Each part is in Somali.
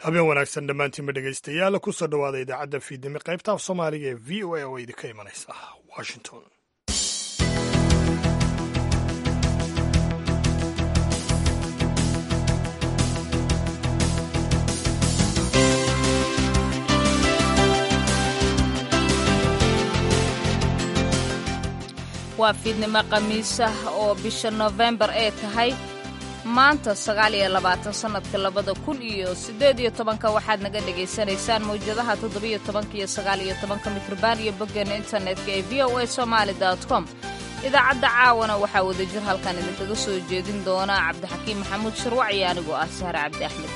habeen wanaagsan dhammaantiinba dhegaystayaal kusoo dhowaada idaacadda fiidnimo qaybta af soomaaliga ee v o a oo idinka imanaysa washington waa fiidnimo khamiisah oo bisha nofembar ee tahay maanta sagaal iyo labaatan sannadka labada kun iyo siddeed iyo tobanka waxaad naga dhagaysanaysaan mawjadaha toddobiyo tobanka iyo sagaal iyo tobanka mitrban iyo boggeena internetka ee v o a somaali com idaacadda caawana waxaa wadajir halkan idinkaga soo jeedin doona cabdixakiim maxamuud sharwac iyo anigoo ah sahre cabdi axmed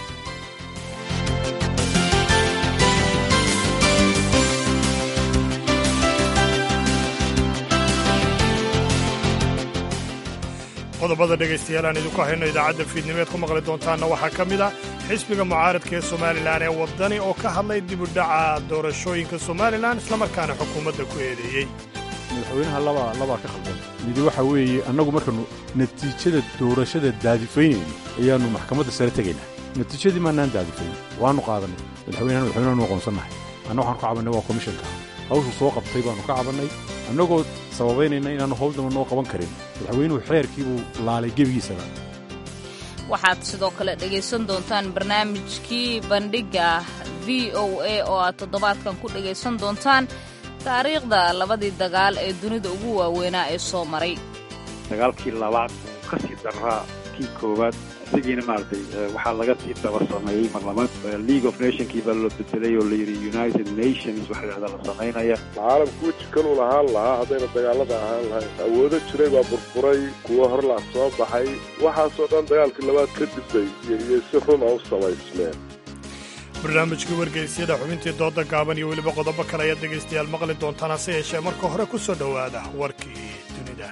qodobada dhegaystayaal aan idinku hayno idaacadda fiidnimeed ku maqli doontaanna waxaa ka mid ah xisbiga mucaaradka ee somalilan ee waddani oo ka hadlay dibudhaca doorashooyinka somalilan islamarkaana xukuumadda ku eedeeyey madaxweynaha labaa labaa ka khaldan midi waxa weeye annagu markaannu natiijada doorashada daadifaynayno ayaannu maxkamadda sare tegaynaa natiijadii maannaan daadifayn waannu qaadannay madaxweynahan madaxweynaanu aqoonsannahay anna waxaanu ka cabannay waa komishanka hawshuu soo qabtay baannu ka cabannay annagoo sababaynayna inaannu hawl damba noo qaban karin madaxweynuhu xeerkiibuu laalay gebigiisaba waxaad sidoo kale dhegaysan doontaan barnaamijkii bandhigga v o a oo aad toddobaadkan ku dhegaysan doontaan taariikhda labadii dagaal ee dunida ugu waaweynaa ee soo maray dagaalkii labaad uu ka sii daraa kii koowaad isagiina maaragtay waxaa laga sii daba sameeyey marlamaad league of nationkii baa loo bedelay oo layidhi united nations waxa la yidhahda la samaynaya caalamku weji kaluu lahaan lahaa haddayna dagaalada ahaan lahayn awoodo jiray baa burburay kuwo horlaa soo baxay waxaasoo dhan dagaalkii labaad ka dibay iyo si run a u samaysmeen barnaamijkii wargeysyada xubintii dooda gaaban iyo weliba qodobo kale ayaad dhegaystayaal maqli doontaan hase yeeshee marka hore ku soo dhowaada warkii dunida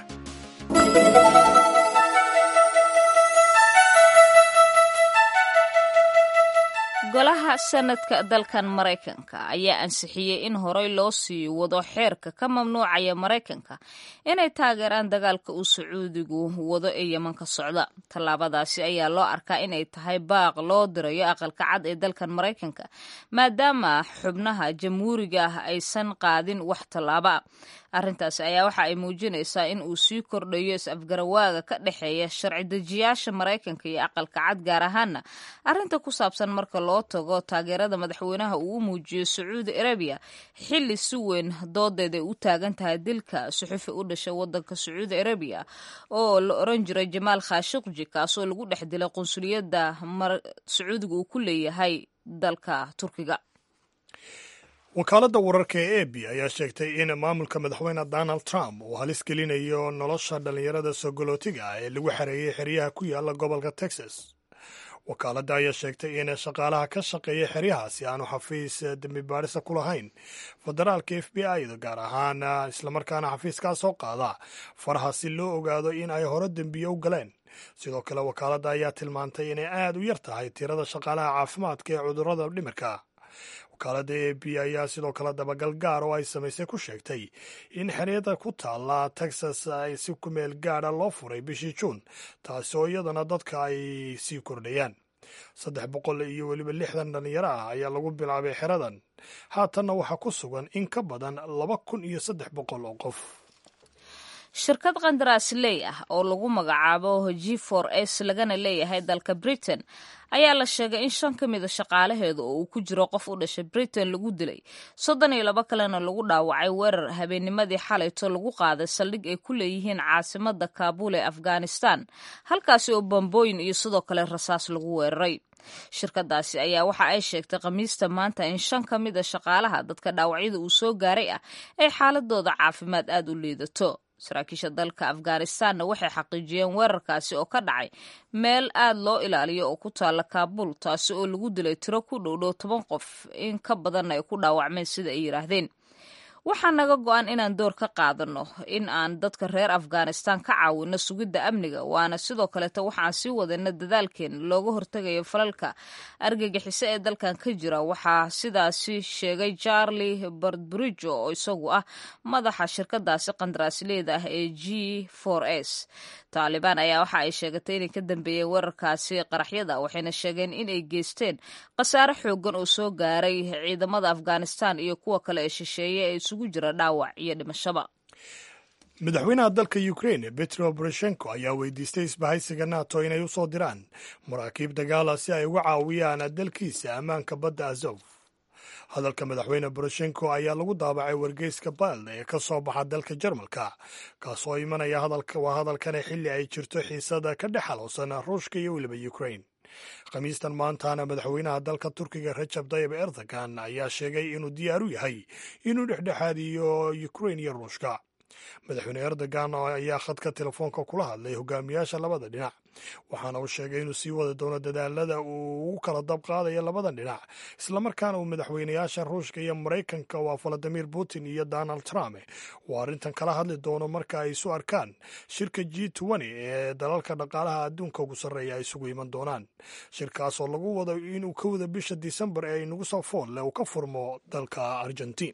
golaha sanadka dalkan maraykanka ayaa ansixiyey in horey loo sii wado xeerka ka mamnuucaya maraykanka inay taageeraan dagaalka uu sacuudigu wado ee yeman ka socda tallaabadaasi ayaa loo arkaa inay tahay baaq loo dirayo aqalka cad ee dalkan maraykanka maadaama xubnaha jamhuuriga ah aysan qaadin wax tallaaba arrintaasi ayaa waxa ay muujinaysaa in uu sii kordhayo is-afgarawaaga ka dhexeeya sharci dejiyaasha maraykanka iyo aqalka cad gaar ahaana arrinta ku saabsan marka loo tago taageerada madaxweynaha uu u muujiyo sacuudi arabiya xilli si weyn doodeed ay u taagan tahay dilka suxufi u dhashay wadanka sacuudi arabiya oo la oran jiray jamaal khashiqji kaasoo lagu dhex dilay qunsuliyadda sacuudiga uu ku leeyahay dalka turkiga wakaaladda wararka ee ebi ayaa sheegtay in maamulka madaxweyne donald trump uu halis gelinayo nolosha dhallinyarada sogolootiga ah ee lagu xareeyey xeryaha ku yaala gobolka texas wakaaladda ayaa sheegtay in shaqaalaha ka shaqeeya xeryahaasi aanu xafiis dembi baadhisa ku lahayn federaalka f b i da gaar ahaan islamarkaana xafiiskaa soo qaada faraha si loo ogaado in ay hore dembiye u galeen sidoo kale wakaaladda ayaa tilmaantay inay aad u yar tahay tirada shaqaalaha caafimaadka ee cudurrada dhimirka wakaaladda a b ayaa sidoo kale dabagal gaar oo ay samaysay ku sheegtay in xeryada ku taalla texas ay si kumeel gaadha loo furay bishii juun taasi oo iyadana dadka ay sii kordhayaan saddex boqol iyo weliba lixdan dhallinyaro ah ayaa lagu bilaabay xeradan haatanna waxaa ku sugan in ka badan laba kun iyo saddex boqol oo qof shirkad qandaraasley ah oo lagu magacaabo g for s lagana leeyahay dalka britain ayaa la sheegay in shan ka mida shaqaalaheeda oo uu ku jiro qof u dhashay britain lagu dilay soddon iyo laba kalena lagu dhaawacay weerar habeennimadii xalayto lagu qaaday saldhig ay ku leeyihiin caasimada kaabul ee afghanistan halkaasi oo bambooyin iyo sidoo kale rasaas lagu weeraray shirkadaasi ayaa waxa ay sheegtay khamiista maanta in shan ka mid a shaqaalaha dadka dhaawacyada uu soo gaaray ah ay xaaladooda caafimaad aada u liidato saraakiisha dalka afghanistanna waxay xaqiijiyeen weerarkaasi oo ka dhacay meel aad loo ilaaliyo oo ku taalla kaabul taasi oo lagu dilay tiro ku dhowdhow toban qof in ka badanna ay ku dhaawacmeen sida ay yidhaahdeen waxaa naga go-an inaan door ka qaadanno in aan dadka reer afghanistan ka caawinno sugidda amniga waana sidoo kaleeto waxaan sii wadana dadaalkeena looga hortegayo falalka argagixiso ee dalkan ka jira waxaa sidaasi sheegay charlie bardbridge oo isagu ah madaxa shirkadaasi qandaraasleyda ah ee g s taalibaan ayaa waxa ay sheegatay inay ka dambeeyeen weerarkaasi qaraxyada waxayna sheegeen inay geysteen khasaare xoogan oo soo gaaray ciidamada afghanistan iyo kuwa kale ee shisheeye ee isugu jira dhaawac iyo dhimashaba madaxweynaha dalka ukrain petro boroshenko ayaa weydiistay isbahaysiga nato inay u soo diraan maraakiib dagaala si ay uga caawiyaan dalkiisa ammaanka badda azof hadalka madaxweyne boroshenko ayaa lagu daabacay wargeyska baald ee ka soo baxa dalka jarmalka kaasoo imanaya waa hadalkane xilli ay jirto xiisada ka dhex halowsan ruushka iyo weliba ukrain khamiistan maantana madaxweynaha dalka turkiga rajab tayib erdogan ayaa sheegay inuu diyaar u yahay inuu dhexdhexaadiyo ukrain iyo ruushka madaxweyne erdogan ayaa khadka telefoonka kula hadlay hogaamiyaasha labada dhinac waxaana uu sheegay inuu sii wada doono dadaalada uu ugu kala dab qaadayo labadan dhinac islamarkaana uu madaxweynayaasha ruushka iyo maraykanka waa valadimir putin iyo donald trump uu arrintan kala hadli doono marka ay isu arkaan shirka g ee dalalka dhaqaalaha adduunka ugu sarreeya ay isugu iman doonaan shirkaasoo lagu wado inuu ka wada bisha disembar ee inagu soo foolle uu ka furmo dalka argentiin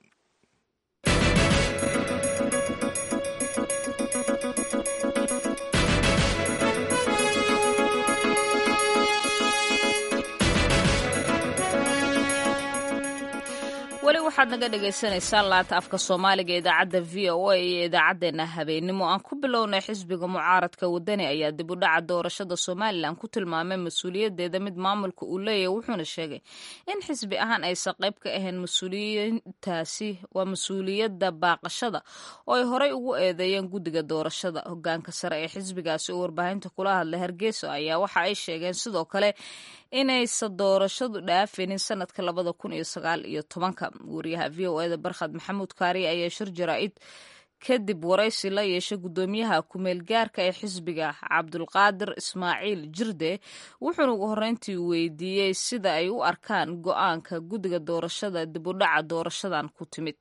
weli waxaad naga dhagaysanaysaan laanta afka soomaaliga idaacadda v o a iyo idaacaddeenna habeenimo aan ku bilownay xisbiga mucaaradka wadani ayaa dib u dhaca doorashada somalilan ku tilmaamay mas-uuliyaddeeda mid maamulka uu leeyahy wuxuuna sheegay in xisbi ahaan aysan qayb ka ahayn mas-uuliyiintaasi waa mas-uuliyadda baaqashada oo ay horey ugu eedeeyeen guddiga doorashada hogaanka sare ee xisbigaasi oo warbaahinta kula hadlay hargeysa ayaa waxa ay sheegeen sidoo kale inaysan doorashadu dhaafaynin sanadka labada kun iyo sagaal iyo tobanka wariyaha v o eda barkhad maxamuud kaariye ayaa shir jaraa'id kadib waraysi la yeeshay guddoomiyaha kumeel gaarka ee xisbiga cabdulqaadir ismaaciil jirde wuxuuna ugu horreyntii weydiiyey sida ay u arkaan go-aanka guddiga doorashada dib u dhaca doorashadan ku timid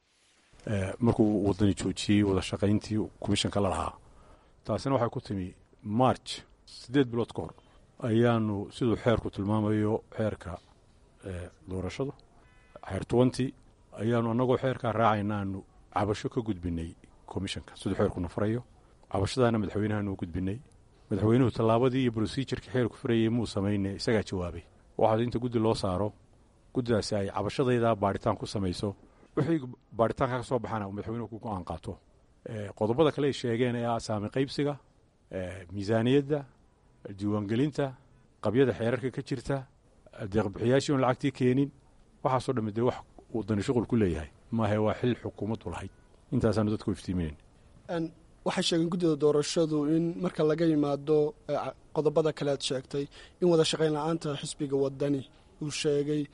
markuu wadani joojiyey wada shaqayntii komishanka la lahaa taasina waxay ku timi march siddeed bilood ka hor ayaanu siduu xeerku tilmaamayo xeerka doorashadu xeer twenty ayaanu annagoo xeerkaa raacaynaanu cabasho ka gudbinay komishanka siduu xeerkuna farayo cabashadaana madaxweynahaanu gudbinay madaxweynuhu tallaabadii iyo brosijurka xeerku farayay muu samayne isagaa jawaabay waxaad inta guddi loo saaro guddidaasi ay cabashadayda baadhitaan ku samayso wixii baadhitaanka ka soo baxana uu madaxweynuhu ku go-aan qaato qodobada kale ay sheegeen ee ah saami qaybsiga miisaaniyadda diiwaangelinta qabyada xeerarka ka jirta deeqbixiyaashii oon lacagtii keenin waxaasoo dhamme dee wax wadani shuqul ku leeyahay maahe waa xil xukuumaddu lahayd intaasaanu dadku iftiiminayn waxay sheegeen guddida doorashadu in marka laga yimaado qodobada kale aad sheegtay in wada shaqayn la-aanta xisbiga wadani uu sheegay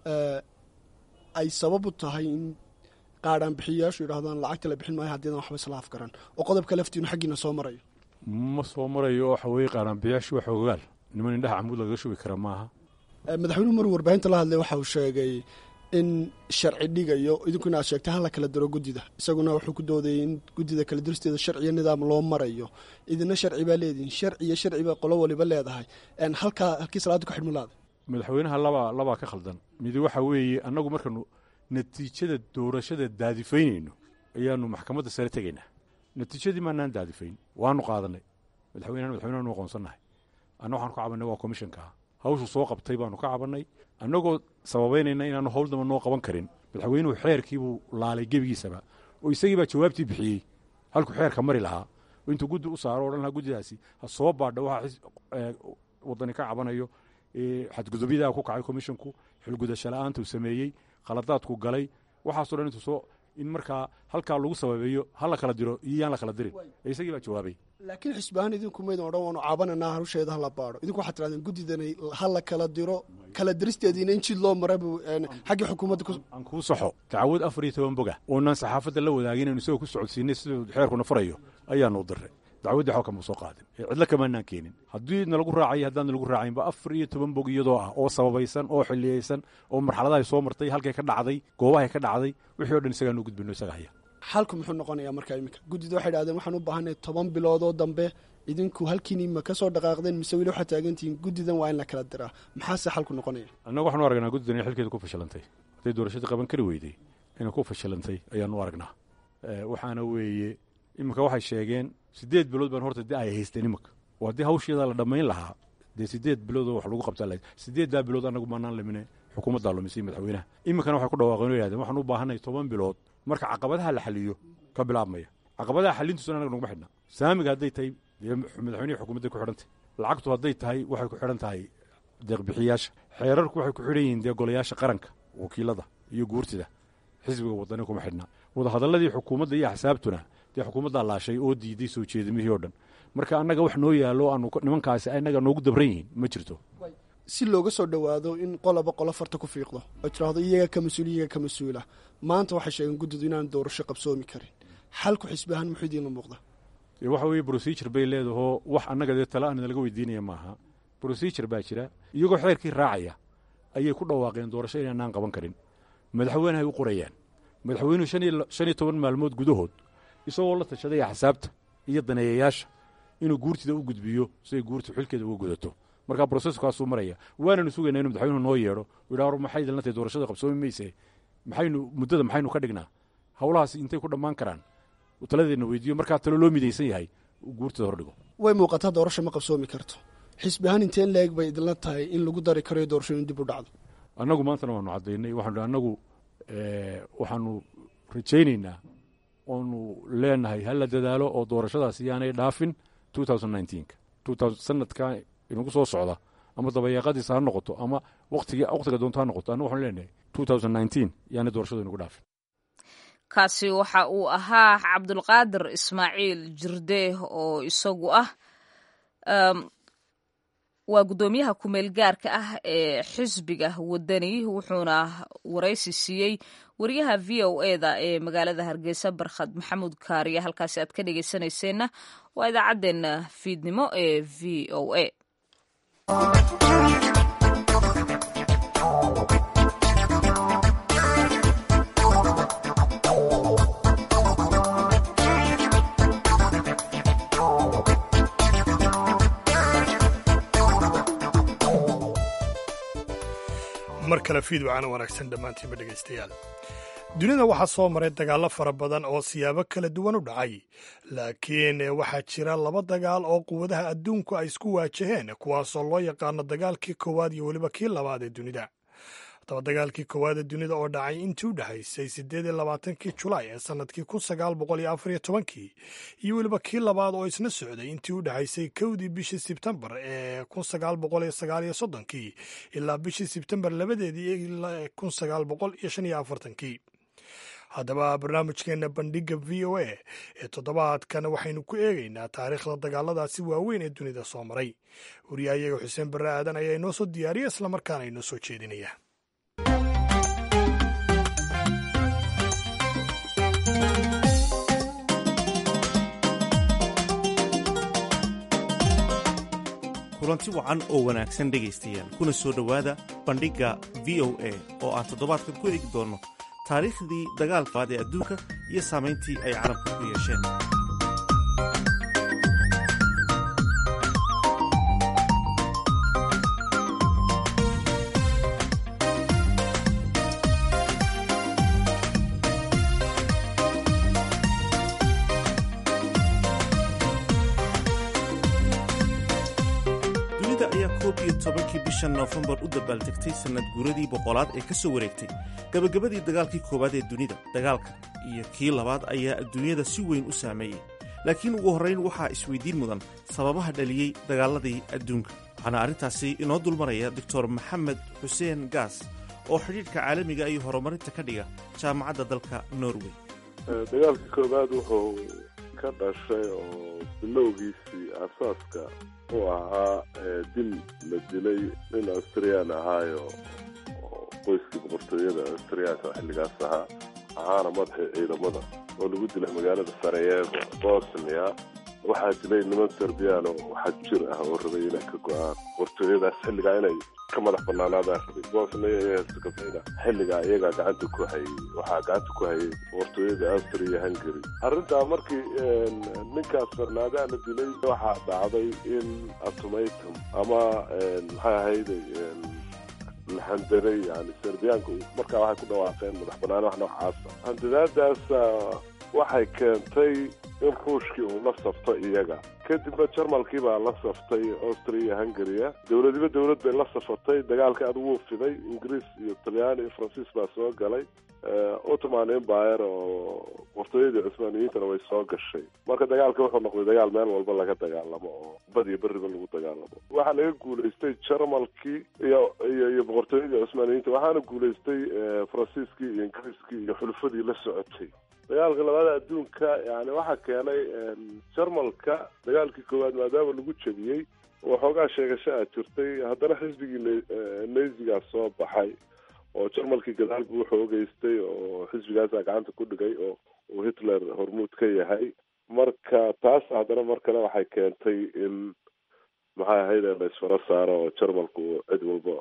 ay sabab u tahay in qaadhaan bixiyayaashu yidhahdaan lacagta la bixin maayo haddiidan waxba isla afgaran oo qodobka laftiinu xaggiina soo marayo ma soo marayo oo waxa weeye qaaraanbiyaashu waa xoogaal niman indhaha camuud lagaga shubi kara maaha madaxweynuhu maruu warbaahinta la hadlay waxa uu sheegay in sharci dhigayo idinkuna aad sheegtay hala kala diro guddida isaguna wuxuu ku doodayay in guddida kala diristeeda sharciyo nidaam loo marayo idina sharci baa leedihin sharci iyo sharci baa qolo waliba leedahay halkaa halkii salaada ku xidhmi laada madaxweynaha labaa labaa ka khaldan midi waxa weeye annagu markaanu natiijada doorashada daadifaynayno ayaanu maxkamadda sare tegaynaa natiijadii maanaan daadifayn waanu qaadanay madaxweynahan madaxweynahan aqoonsannahay anna waxaanu ka cabannay waa komishankaa hawshu soo qabtay baanu ka cabannay annagoo sababaynayna inaanu hawl damba noo qaban karin madaxweynuhu xeerkiibuu laalay gebigiisaba oo isagii baa jawaabtii bixiyey halkuu xeerka mari lahaa oo intuu guddi u saaro o dhan lahaa guddidaasi ha soo baadha waxa wadani ka cabanayo xadgudubyadaa ku kacay komishonku xilgudasho la-aanta uu sameeyey khaladaadku galay waxaaso dhan intuu soo in markaa halkaa lagu sababeeyo ha la kala diro iyo yaan la kala dirin ee isagii baa jawaabay laakiin xisbahaan idinku maydan odhan waanu caabananaa hawsheeda hala baadho idinku waxaad tirahdeen guddidanay ha la kala diro kala diristeediina in jid loo mara buu xaggii xukuumadda aan kuu saxo dacwad afar iyo toban boga oonaan saxaafadda la wadaagin anu isagoo ku socodsiinay siduu xeerkuna farayo ayaanu diray dacwaddii xoo kama soo qaadin ee cidlo kamaanaan keenin haddii nalagu raacaya haddaan nalagu raacaynba afar iyo toban bog iyadoo ah oo sababaysan oo xilliyeysan oo marxaladahay soo martay halkay ka dhacday goobahay ka dhacday wixii o dhan isagaan u gudbino isaga haya xalku muxuu noqonayaa markaa iminka guddida waxay dhahdeen waxaan u baahanay toban bilood oo dambe idinku halkiini ma ka soo dhaqaaqdeen mise weli waxaad taagantihiin guddidan waa in la kala diraa maxaase xalku noqonaya annagu waxaanu aragnaa guddidan inay xilkeeda ku fashilantay hadday doorashadii qaban kari weyday inay ku fashilantay ayaanu aragnaa waxaana weeye iminka waxay sheegeen siddeed bilood baan horta de ay haysteen iminka oo haddii hawsheeda la dhammayn lahaa dee siddeed biloodoo wax lagu qabtaa lahayd siddeeddaa bilood annagu maanaan limine xukuumaddaa lumisay madaxweynaha iminkana waxay ku dhawaaqeen o yihahdeen waxaan u baahanay toban bilood marka caqabadaha la xaliyo ka bilaabmaya caqabadaha xalintiisuna anaga naguma xidhna saamiga hadday tahay dee madaxweynihii xukuumadday ku xidhantay lacagtu hadday tahay waxay ku xidhan tahay deeqbixiyaasha xeerarku waxay ku xidhan yihiin dee golayaasha qaranka wakiilada iyo guurtida xisbiga wadani kuma xidhna wadahadalladii xukuumadda iyo axsaabtuna dee xukuumaddaa laashay oo diiday soo jeedimihii o dhan marka annaga wax noo yaallo aanu nimankaasi annaga noogu dabran yihiin ma jirto si looga soo dhowaado in qoloba qolo farta ku fiiqdo oo tiraahdo iyaga ka mas-uul iyaga ka mas-uula maanta waxay sheegeen guddidu inaan doorasho qabsoomi karin xalku xisbi ahaan muxuu idiinla muuqda waxa weeye brosijur bay leedahoo wax annaga dee tala aan nalaga weydiinaya maaha brosijur baa jira iyagoo xeerkii raacaya ayay ku dhawaaqeen doorasho inaanaan qaban karin madaxweynehay u qorayaan madaxweynuhu shan iyo toban maalmood gudahood isagoo la tashaday axsaabta iyo daneeyayaasha inuu guurtida u gudbiyo siay guurtu xilkeeda uga gudato markaa broseskaasuu maraya waananu sugaynaa inu madaxweynuhu noo yeedho yidhaa maxay idilna tahay doorashada qabsoomi mayse maxaynu muddada maxaynu ka dhignaa howlahaas intay ku dhammaan karaan taladeedna weydiiyo markaa talo loo midaysan yahay guurtida hordhigo way muuqataa doorasho ma qabsoomi karto xisbi ahaan inteen leeg bay idinla tahay in lagu dari karayo doorasho in dib u dhacdo annagu maantana waanu caddaynay waxaanu annagu waxaanu rajaynaynaa oonu leenahay hala dadaalo oo doorashadaas yaanay dhaafin sanadka inagu soo socda ama dabayaaqadiisa ha noqoto ama waqtiga doonto ha noqoto annagu waxanu leenahay yaanay doorashadu inagu dhaafin kaasi waxa uu ahaa cabdulqaadir ismaaciil jirde oo isagu ah waa guddoomiyaha kumeel gaarka ah ee xisbiga wadani wuxuuna waraysi siiyey wariyaha v o eda ee magaalada hargeysa barkhad maxamuud kaariya halkaasi aad ka dhegeysanayseena waa idaacaddeenna fiidnimo ee v o a mar kale fiidwacana wanaagsan dhammaantiinba dhegaystayaal dunida waxaa soo maray dagaallo fara badan oo siyaabo kala duwan u dhacay laakiin waxaa jira laba dagaal oo quwadaha adduunku ay isku waajaheen kuwaasoo loo yaqaano dagaalkii koowaad iyo weliba kii labaad ee dunida haddaba dagaalkii koowaad ee dunida oo dhacay intii u dhexaysay siddeed iyo labaatankii julaay ee sannadkii kun sagaal boqol iyo afar iyo tobankii iyo weliba kii labaad oo isna socday intii u dhexaysay kowdii bishii sebtembar ee kun sagaal boqol iyo sagaal iyo soddonkii ilaa bishii sebtembar labadeedii ilaa kun sagaal boqol iyo shan iyo afartankii haddaba barnaamijkeenna bandhigga v o a ee toddobaadkan waxaynu ku eegaynaa taariikhda dagaaladaasi waaweyn ee dunida soo maray wariyahayaga xuseen barre aadan ayaa inoo soo diyaariya islamarkaana inoo soo jeedinaya kulanti wacan oo wanaagsan dhegaystayaal kuna soo dhowaada bandhigga v o a oo aan toddobaadkan ku eegi doonno taariikhdii dagaalkaad ee adduunka iyo saamayntii ay carabka ku yeesheen dunida ayaa koob iyo tobankii bisha noofembar u dabbaaltegtay sannad guuradii boqolaad ee ka soo wareegtay gabagabadii dagaalkii koowaad ee dunida dagaalka iyo kii labaad ayaa adduunyada si weyn u saameeyey laakiin ugu horrayn waxaa isweydiin mudan sababaha dhaliyey dagaaladii adduunka waxaana arrintaasi inoo dulmaraya doctor maxamed xuseen gaas oo xidhiidhka caalamiga iyo horumarinta ka dhiga jaamacadda dalka norway dagaalkii koowaad wuxuu ka dhashay oo bilowgiisii asaaska u ahaa dil la dilay nin austriyaan ahaayo oo qoyskii boqortooyada austriyaanka xilligaas ahaa ahaana madaxii ciidamada oo lagu dilay magaalada sarayevo bosnia waxaa dilay niman serbiyaan oo xag jir ah oo rabay inay ka go-aan boqortooyadaas xilligaa inay ka madax banaanaadaan rabay bosnia iyo herzegovina xilligaa iyagaa gacanta ku hayay waxaa gacanta ku hayay boqortooyada austria iyo hungary arrintaa markii ninkaas farnaadaha la dilay waxaa dhacday in atomatum ama maxay ahayday laxandaray yani serbiyaanku markaa waxay ku dhawaaqeen madax banaan wax noocaasa handadaadaas waxay keentay in ruushkii uu la safto iyaga kadibna jarmalkii baa la saftay austria iyo hungaria dowladiba dowlad bay la safatay dagaalka aad wuu fiday ingiriis iyo talyaani iyo faransiis baa soo galay ottoman empire oo boqortooyadii cusmaaniyiintana way soo gashay marka dagaalka wuxuu noqday dagaal meel walba laga dagaalamo oo bad iyo beriba lagu dagaalamo waxaa laga guulaystay jarmalkii iyo iyo iyo boqortooyadii cusmaaniyiinta waxaana guulaystay faransiiskii iyo ingiriiskii iyo xulufadii la socotay dagaalka labada adduunka yani waxaa keenay jarmalka dagaalkii koowaad maadaama lagu jebiyey oo xoogaa sheegasho a jirtay haddana xisbigii neysigaa soo baxay oo jarmalkii gadaal buu xoogeystay oo xisbigaasaa gacanta ku dhigay oo uu hitler hormuud ka yahay marka taas haddana mar kale waxay keentay in maxay ahayd la isfaro saaro oo jarmalku cid walba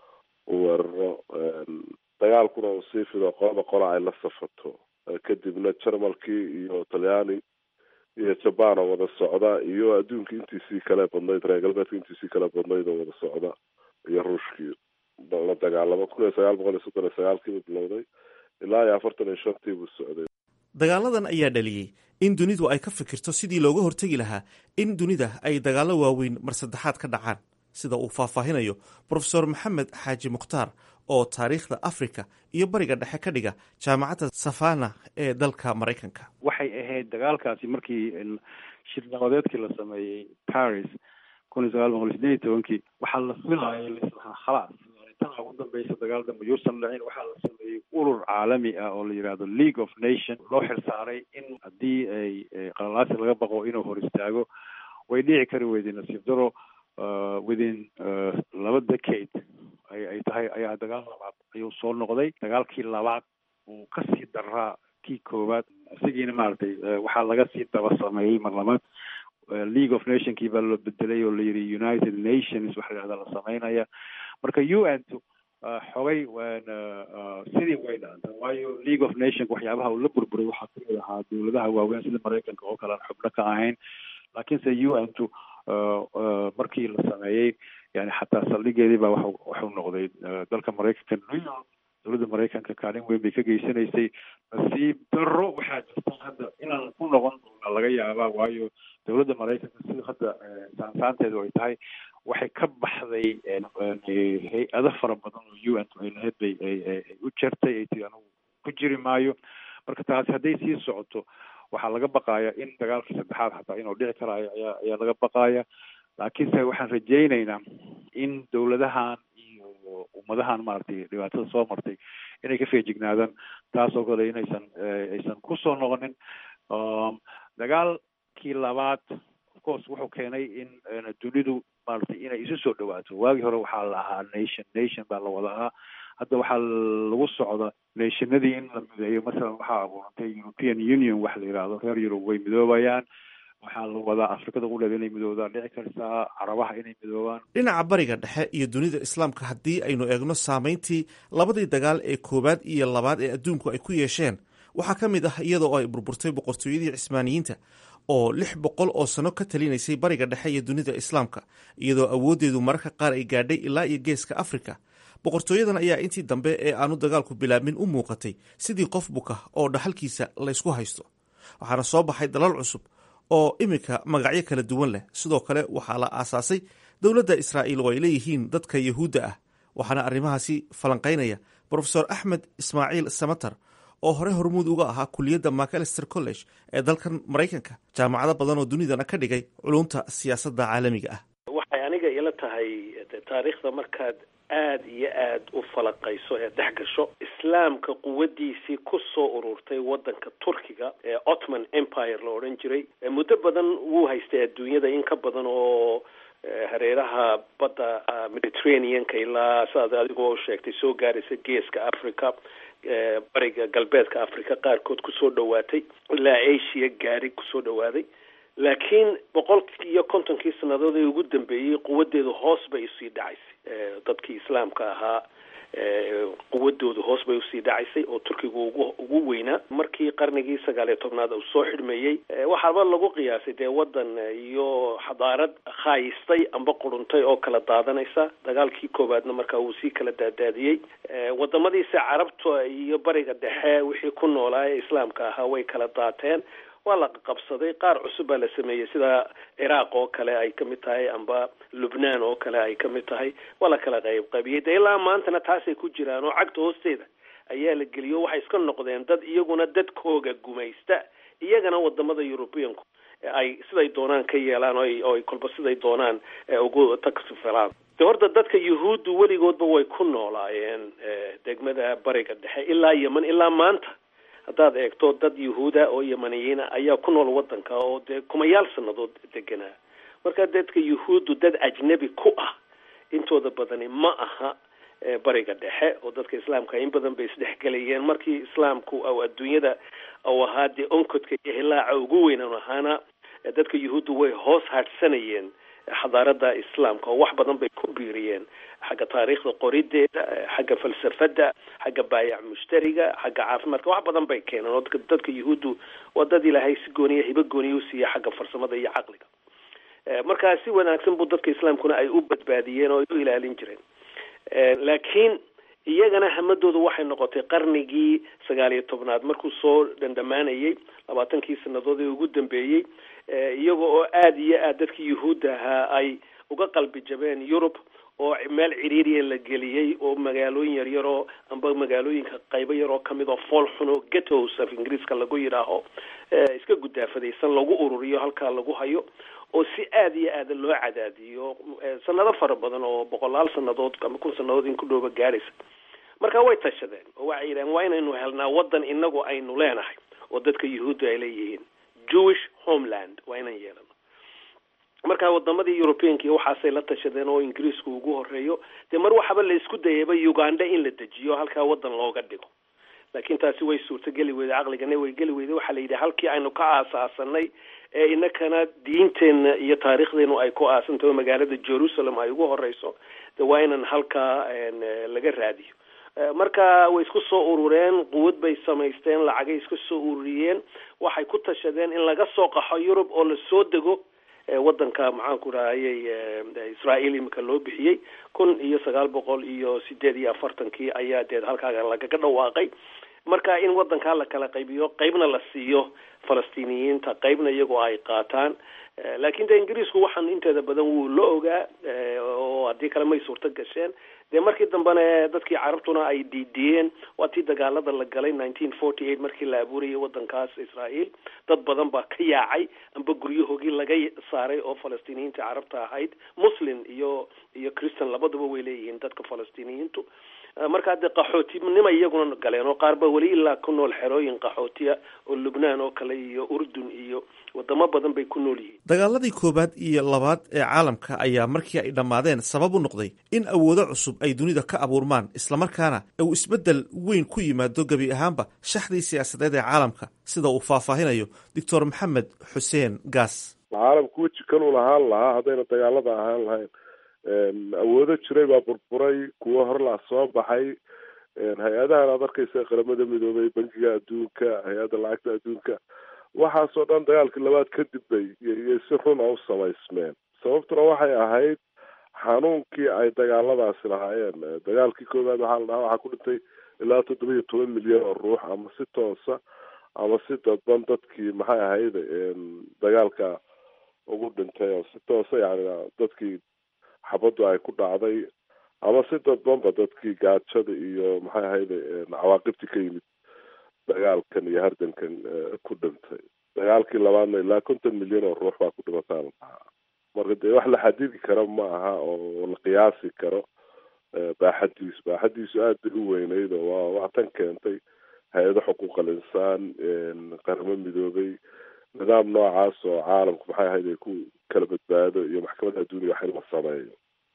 uu weeraro dagaalkuna uu sii fido qolaba qola ay la safato kadibna jarmalkii iyo talyaani iyo jabaan oo wada socda iyo adduunka intiisii kale badnayd reer galbeedka intiisii kale badnayd oo wada socda iyo ruushkii la dagaalamo kun iyo sagaal boqol iyo soddon iyo sagaalkiibu bilowday ilaa iyo afartan iyo shantii buu socday dagaaladan ayaa dhaliyey in dunidu ay ka fikirto sidii looga hortegi lahaa in dunida ay dagaallo waaweyn mar saddexaad ka dhacaan sida uu faahfaahinayo profesor maxamed xaaji mukhtaar oo taariikhda africa iyo bariga dhexe ka dhiga jaamacadda savana ee dalka maraykanka waxay ahayd dagaalkaasi markii shir nabadeedkii la sameeyey paris kun iyo sagaal boqol sideed iyo tobankii waxaa la filaayay lislahaa khalaas tan ugu dambeysa dagaal dambe yuusan dhicin waxaa la sameeyey urur caalami ah oo la yidhaahdo league of nation loo xilsaaray in haddii ay qalalaasi laga baqo inuu hor istaago way dhici kari weyday nasiib daro within laba decade ay ay tahay ayaa dagaal labaad ayuu soo noqday dagaalkii labaad uu kasii daraa kii koowaad isagiina maaragtay waxaa laga sii daba sameeyey mar labaad league of nationkii baa loo bedelay oo la yidhi united nations waxa la yidhahda la sameynaya marka u n tu xogay sidii way dhaantay waayo league of nationka waxyaabaha uu la burburay waxaa kamid ahaa dowladaha waaweyn sida maraykanka oo kale aan xubno ka ahayn laakiinse u n tu markii la sameeyey yani xataa saldhigeedii baa wa waxuu noqday dalka maraykanka new york dowladda maraykanka kaalin weyn bay ka geysanaysay nasiib daro waxaa jirta hadda inaan ku noqon doona laga yaabaa waayo dowladda maraykanka sida hadda saansaanteedu ay tahay waxay ka baxday hay-ado fara badan oo u n ay lahayd bay ay u jertay ay tii anugu ku jiri maayo marka taasi hadday sii socoto waxaa laga baqaya in dagaalka saddexaad xataa inuu dhici karaayo ayaa ayaa laga baqaya laakiinse waxaan rajaynaynaa in dowladahan iyo ummadahan maaragtay dhibaatada soo martay inay ka feejignaadaan taas oo kale inaysan aysan kusoo noqonin dagaalkii labaad of course wuxuu keenay in dunidu maaragtay inay isu soo dhawaato waagii hore waxaa la ahaa nation nation baa la wada ahaa hadda waxaa lagu socda nationadii in la mideeyo masalan waxaa abuurantay european union waxa la yidhaahdo reer yurub way midoobayaan waxaa la wadaa afrikada qudheeda inay midoobdaan dhici kartaa carabaha inay midoobaan dhinaca bariga dhexe iyo dunida islaamka haddii aynu eegno saameyntii labadii dagaal ee koowaad iyo labaad ee adduunku ay ku yeesheen waxaa ka mid ah iyadoo ay burburtay boqortooyadii cismaaniyiinta oo lix boqol oo sano ka talinaysay bariga dhexe iyo dunida islaamka iyadoo awooddeedu mararka qaar ay gaadhay ilaa iyo geeska afrika boqortooyadan ayaa intii dambe ee aanu dagaalku bilaabmin u muuqatay sidii qof buka oo dhaxalkiisa laysku haysto waxaana soo baxay dalal cusub oo iminka magacyo kala duwan leh sidoo kale waxaa la aasaasay dowladda israa'iil oo ay leeyihiin dadka yahuudda ah waxaana arrimahaasi falanqaynaya brofesor axmed ismaaciil samater oo hore hormuud uga ahaa kuliyadda macalister college ee dalkan maraykanka jaamacado badan oo dunidana ka dhigay culunta siyaasadda caalamiga ah waxay aniga ila tahay taariikhda markaad aada iyo aada u falaqayso ee dhex gasho islaamka quwadiisii ku soo ururtay waddanka turkiga ee ottoman empire la odhan jiray muddo badan wuu haystay adduunyada in ka badan oo hareeraha badda mediterraneanka ilaa sidaad adigoo sheegtay soo gaaraysa geeska africa bariga galbeedka africa qaarkood kusoo dhawaatay ilaa asia gaari kusoo dhawaaday laakiin boqolkii iyo kontonkii sannadood ee ugu dambeeyey quwadeedu hoos bay usii dhacaysay dadkii islaamka ahaa quwadoodu hoos bay usii dhacaysay oo turkiga ugu ugu weynaa markii qarnigii sagaal iyo tobnaad uu soo xidhmeeyey waxaaba lagu qiyaasay dee waddan iyo xadaarad khaayistay amba quruntay oo kala daadanaysa dagaalkii koowaadna markaa wuu sii kala daadaadiyey wadamadiisa carabta iyo bariga dhexe wixii ku noolaa ee islaamka ahaa way kala daateen waa la qabsaday qaar cusub baa la sameeyey sida ciraaq oo kale ay ka mid tahay amba lubnaan oo kale ay ka mid tahay waa la kala qayb qaybiyey de ilaa maantana taasay ku jiraan oo cagta hoosteeda ayaa la geliyo waxay iska noqdeen dad iyaguna dadkooga gumaysta iyagana wadamada europeanku ay siday doonaan ka yeelaan oo ay kolba siday doonaan ugu taksifalaan de horta dadka yuhuuddu weligoodba way ku noolaayeen degmada bariga dhexe ilaa yeman ilaa maanta haddaad eegto dad yuhuuda oo yamaniyiina ayaa ku nool wadanka oo dee kumayaal sanadood deganaa marka dadka yuhuuddu dad ajnebi ku ah intooda badani ma aha bariga dhexe oo dadka islaamka in badan bay isdhexgelayeen markii islaamku au adduunyada au ahaa dee onkodka iyo hilaaca ugu weynan ahaana dadka yuhuuddu way hoos hadhsanayeen xadaarada islaamka oo wax badan bay ku biiriyeen xagga taariikhda qorideeda xagga falsafada xagga baayac mushtariga xagga caafimaadka wax badan bay keeneen oo dadka yuhuuddu waa dad ilaahay si gooniya hibo gooniya usiiya xagga farsamada iyo caqliga markaa si wanaagsan buu dadka islaamkuna ay u badbaadiyeen oo ay u ilaalin jireen laakiin iyagana hamadooda waxay noqotay qarnigii sagaal iyo tobnaad markuu soo dhandhamaanayey labaatankii sanadood ee ugu dambeeyey iyaga oo aada iyo aad dadkii yuhuudda ahaa ay uga qalbi jabeen yurub oo meel ciriiriya la geliyey oo magaalooyin yaryar oo amba magaalooyinka qaybo yar oo kamid oo fool xun oo ghettos af ingiriiska lagu yidhaaho iska gudaafadaysan lagu ururiyo halkaa lagu hayo oo si aada iyo aada loo cadaadiyo sanado fara badan oo boqolaal sanadood ama kun sanadood in ku dhooba gaaraysa marka way tashadeen oo waxay yidhahen waa inaynu helnaa waddan inagu aynu leenahay oo dadka yuhuudda ay leeyihiin jewish homeland waa inaan yeelano marka wadamadii europeanki waxaasay la tashadeen oo ingiriisku ugu horeeyo dee mar waxaba la isku dayayba uganda in la dejiyo halkaa waddan looga dhigo laakiin taasi way suurtogeli weyday caqligana way geli weyday waxaa la yidhi halkii aynu ka aasaasanay ee inakana diinteenna iyo taariikhdeenu ay ku aasantaho magaalada jerusalem ay ugu horeyso de waa inan halkaa laga raadiyo marka way isku soo urureen quwad bay samaysteen lacagay isku soo ururiyeen waxay ku tashadeen in laga soo qaxo yurub oo lasoo dego wadanka maxaanku rahayey israael imika loo bixiyey kun iyo sagaal boqol iyo sideed iyo afartankii ayaa dee halkaaga lagaga dhawaaqay marka in wadankaa la kala qaybiyo qeybna la siiyo falastiiniyiinta qeybna iyagoo ay qaataan laakiin de ingiriisku waxaan inteeda badan wuu la ogaa oo haddii kale may suurto gasheen dee markii dambena dadkii carabtuna ay diidiyeen waa tii dagaalada la galay nineteen forty eight markii la abuurayay wadankaas israael dad badan baa ka yaacay amba guryahoogii laga saaray oo falastiiniyiinta carabta ahayd muslim iyo iyo christian labaduba way leeyihiin dadka falastiiniyiintu markaa dee qaxootinima iyaguna galeen oo qaar ba weli ilaa ku nool xerooyin qaxootiya oo lubnaan oo kale iyo urdun iyo wadamo badan bay ku nool yihiin dagaaladii koowaad iyo labaad ee caalamka ayaa markii ay dhammaadeen sabab u noqday in awoodo cusub ay dunida ka abuurmaan islamarkaana uu isbeddel weyn ku yimaado gebi ahaanba shaxdii siyaasadeed ee caalamka sida uu faahfaahinayo doctor maxamed xuseen gaas caalamku weji kaluu lahaan lahaa haddayna dagaalada ahaan lahayn awoodo jiray baa burburay kuwo horlaa soo baxay hay-adahan aad arkaysa qaramada midoobay bankiga adduunka hay-adda lacagta adduunka waxaasoo dhan dagaalkii labaad kadib bay iyo si run a u samaysmeen sababtuna waxay ahayd xanuunkii ay dagaaladaasi lahaayeen dagaalkii koowaad waxaa la dhahaa waxaa ku dhintay ilaa toddoba iyo toban milyan oo ruux ama si toosa ama si dadban dadkii maxay ahayd dagaalka ugu dhintay oo si toosa yani dadkii xabaddu ay ku dhacday ama si dadbanba dadkii gaajada iyo maxay ahayde cawaaqibtii ka yimid dagaalkan iyo hardankan ku dhintay dagaalkii labaadna ilaa konton milyan oo ruux baa ku dhimataa la dhahaa marka dee wax la xadidi karo ma aha oo la qiyaasi karo baaxadiisu baaxadiisu aad bay u weyneyd oo waa waa tan keentay hay-ado xuquuqal insaan qaramo midoobay nidaam noocaas oo caalamku maxay ahayd ay ku kala badbaado iyo maxkamadda adduuniya wax in la sameeyo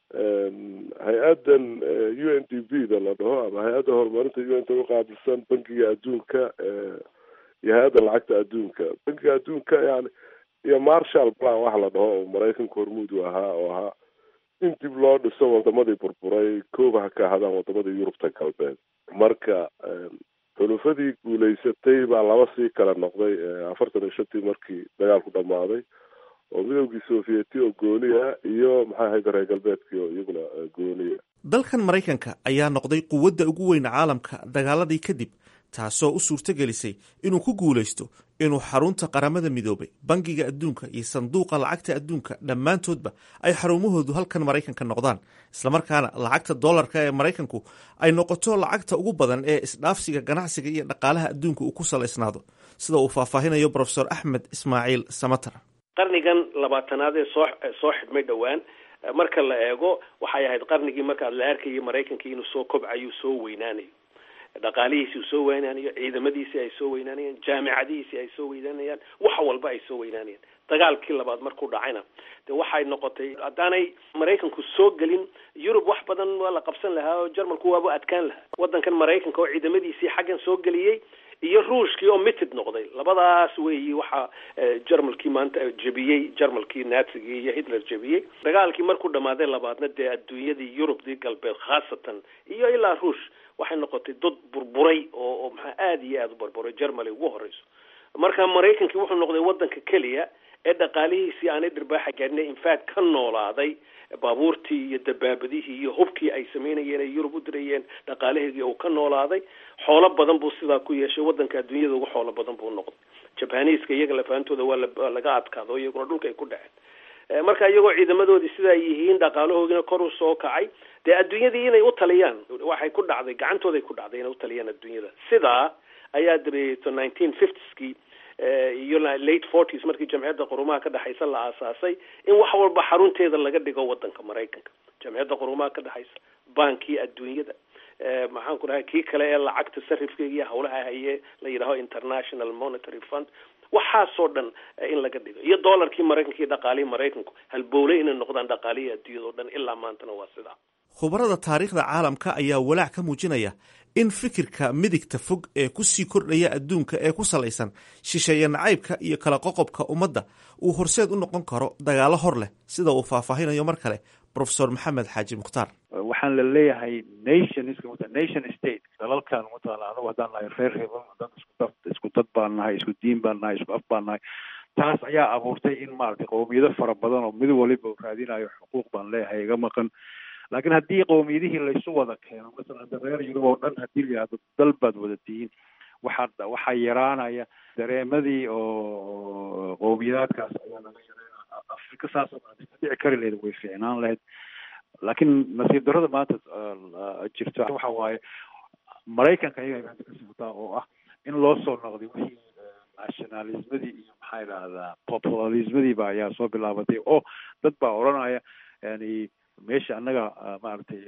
hay-addan u n d b da la dhaho ama hay-adda horumarinta u n ta uqaabilsan bankiga adduunka iyo hay-adda lacagta adduunka bankiga adduunka yani iyo marshall plan waxa la dhaho oo maraykanka hormuud u ahaa oo ahaa in dib loo dhiso wadamadii burburay kooba ha ka ahaadaan wadamadii yurubta galbeed marka xulufadii guulaysatay baa laba sii kala noqday afartan iyo shantii markii dagaalku dhammaaday oo midoogii sovieti oo gooniya iyo maxay ahayd reer galbeedkii oo iyaguna gooniya dalkan maraykanka ayaa noqday quwadda ugu weyn caalamka dagaaladii kadib taasoo u suurtogelisay inuu ku guulaysto inuu xarunta qaramada midoobay bangiga adduunka iyo sanduuqa lacagta adduunka dhammaantoodba ay xarumahoodu halkan maraykanka noqdaan islamarkaana lacagta dollarka ee maraykanku ay noqoto lacagta ugu badan ee isdhaafsiga ganacsiga iyo dhaqaalaha adduunka uu ku salaysnaado sida uu faahfaahinayo profesor axmed ismaaciil samatar qarnigan labaatanaad ee soo soo xidhmay dhowaan marka la eego waxay ahayd qarnigii markaad la arkayay maraykanka inuu soo kobcayo soo weynaanayo dhaqaalihiisi uu soo weynaanayo ciidamadiisii ay soo weynaanayaan jaamicadihiisii ay soo weynaanayaan wax walba ay soo weynaanayaan dagaalkii labaad markuu dhacayna de waxay noqotay haddaanay maraykanku soo gelin yurub wax badan waa la qabsan lahaa oo jarmalku waaba adkaan lahaa waddankan maraykanka oo ciidamadiisii xaggan soo geliyey iyo ruushkii oo mitid noqday labadaas weeyi waxaa jarmalkii maanta jebiyey jarmalkii naatsigii iyo hitler jebiyey dagaalkii markuu dhammaaday labaadna dee adduunyadii yurubdii galbeed khaasatan iyo ilaa ruush waxay noqotay dad burburay oo oo maxaa aada iyo aada u burburay germany ugu horeyso marka maraykankii wuxuu noqday waddanka keliya ee dhaqaalihiisii aanay dhirbaaxa gaadhina infact ka noolaaday baabuurtii iyo dabaabadihii iyo hubkii ay samaynayeen ay yurub u dirayeen dhaqaalaheedii uu ka noolaaday xoolo badan buu sidaa ku yeeshay waddanka adduunyada ugu xoolo badan buu noqday jabaniiska iyaga lafaantooda waa la laga adkaado iyaguna dhulka ay ku dhaceen marka iyagoo ciidamadoodii sidaa yihiin dhaqaalahoodina kor u soo kacay dee adduunyadii inay u taliyaan waxay ku dhacday gacantooday ku dhacday inay u taliyaan adduunyada sidaa ayaa dabeeto nineteen fiftieskii iyo late forties markii jamciyadda qurumaha ka dhexaysa la aasaasay in wax walba xarunteeda laga dhigo wadanka maraykanka jamciyadda qurumaha ka dhexaysa bankii adduunyada maxaan ku dhahay kii kale ee lacagta sarifkeega iyo hawlaha haye la yidhaaho international monetary fund waxaasoo dhan in laga dhigo iyo dollarkii maraykanka iyo dhaqaalihii maraykanku halbowle inay noqdaan dhaqaalihii adduunyada o dhan ilaa maantana waa sidaa khubarada taariikhda caalamka ayaa walaac ka muujinaya in fikirka midigta fog ee ku sii kordhaya adduunka ee ku salaysan shisheeye nacaybka iyo kala qoqobka ummadda uu horseed u noqon karo dagaalo hor leh sida uu faahfaahinayo mar kale profesor maxamed xaaji mukhtaar waxaan la leeyahay nationska nation state dalalkan mataqaana anagu haddaan nahay reer hebel haddaan isku dad isku dad baan nahay isku diin baan nahay isku af baan nahay taas ayaa abuurtay in maaragtay qowmiyado fara badan oo mid waliba raadinayo xuquuq baan leeyahay iga maqan laakiin haddii qowmiyadihii laysu wada keeno masalan hadda reer yurub oo dhan haddii la yihahdo dal baad wada tihiin waxaa waxaa yaraanaya dareemadii oo qowmiyadaadkaas ayaa laga yareynaya afrika saas oo ka dhici kari lahayd way fiicnaan lahayd laakiin nasiib darrada maanta jirta waxa waaye maraykanka ayaga hadda ka socotaa oo ah in loo soo noqday wixii nationalismadii iyo maxaa idhahdaa populismadiiba ayaa soo bilaabatay oo dad baa odhanaya yani meesha annaga maaragtay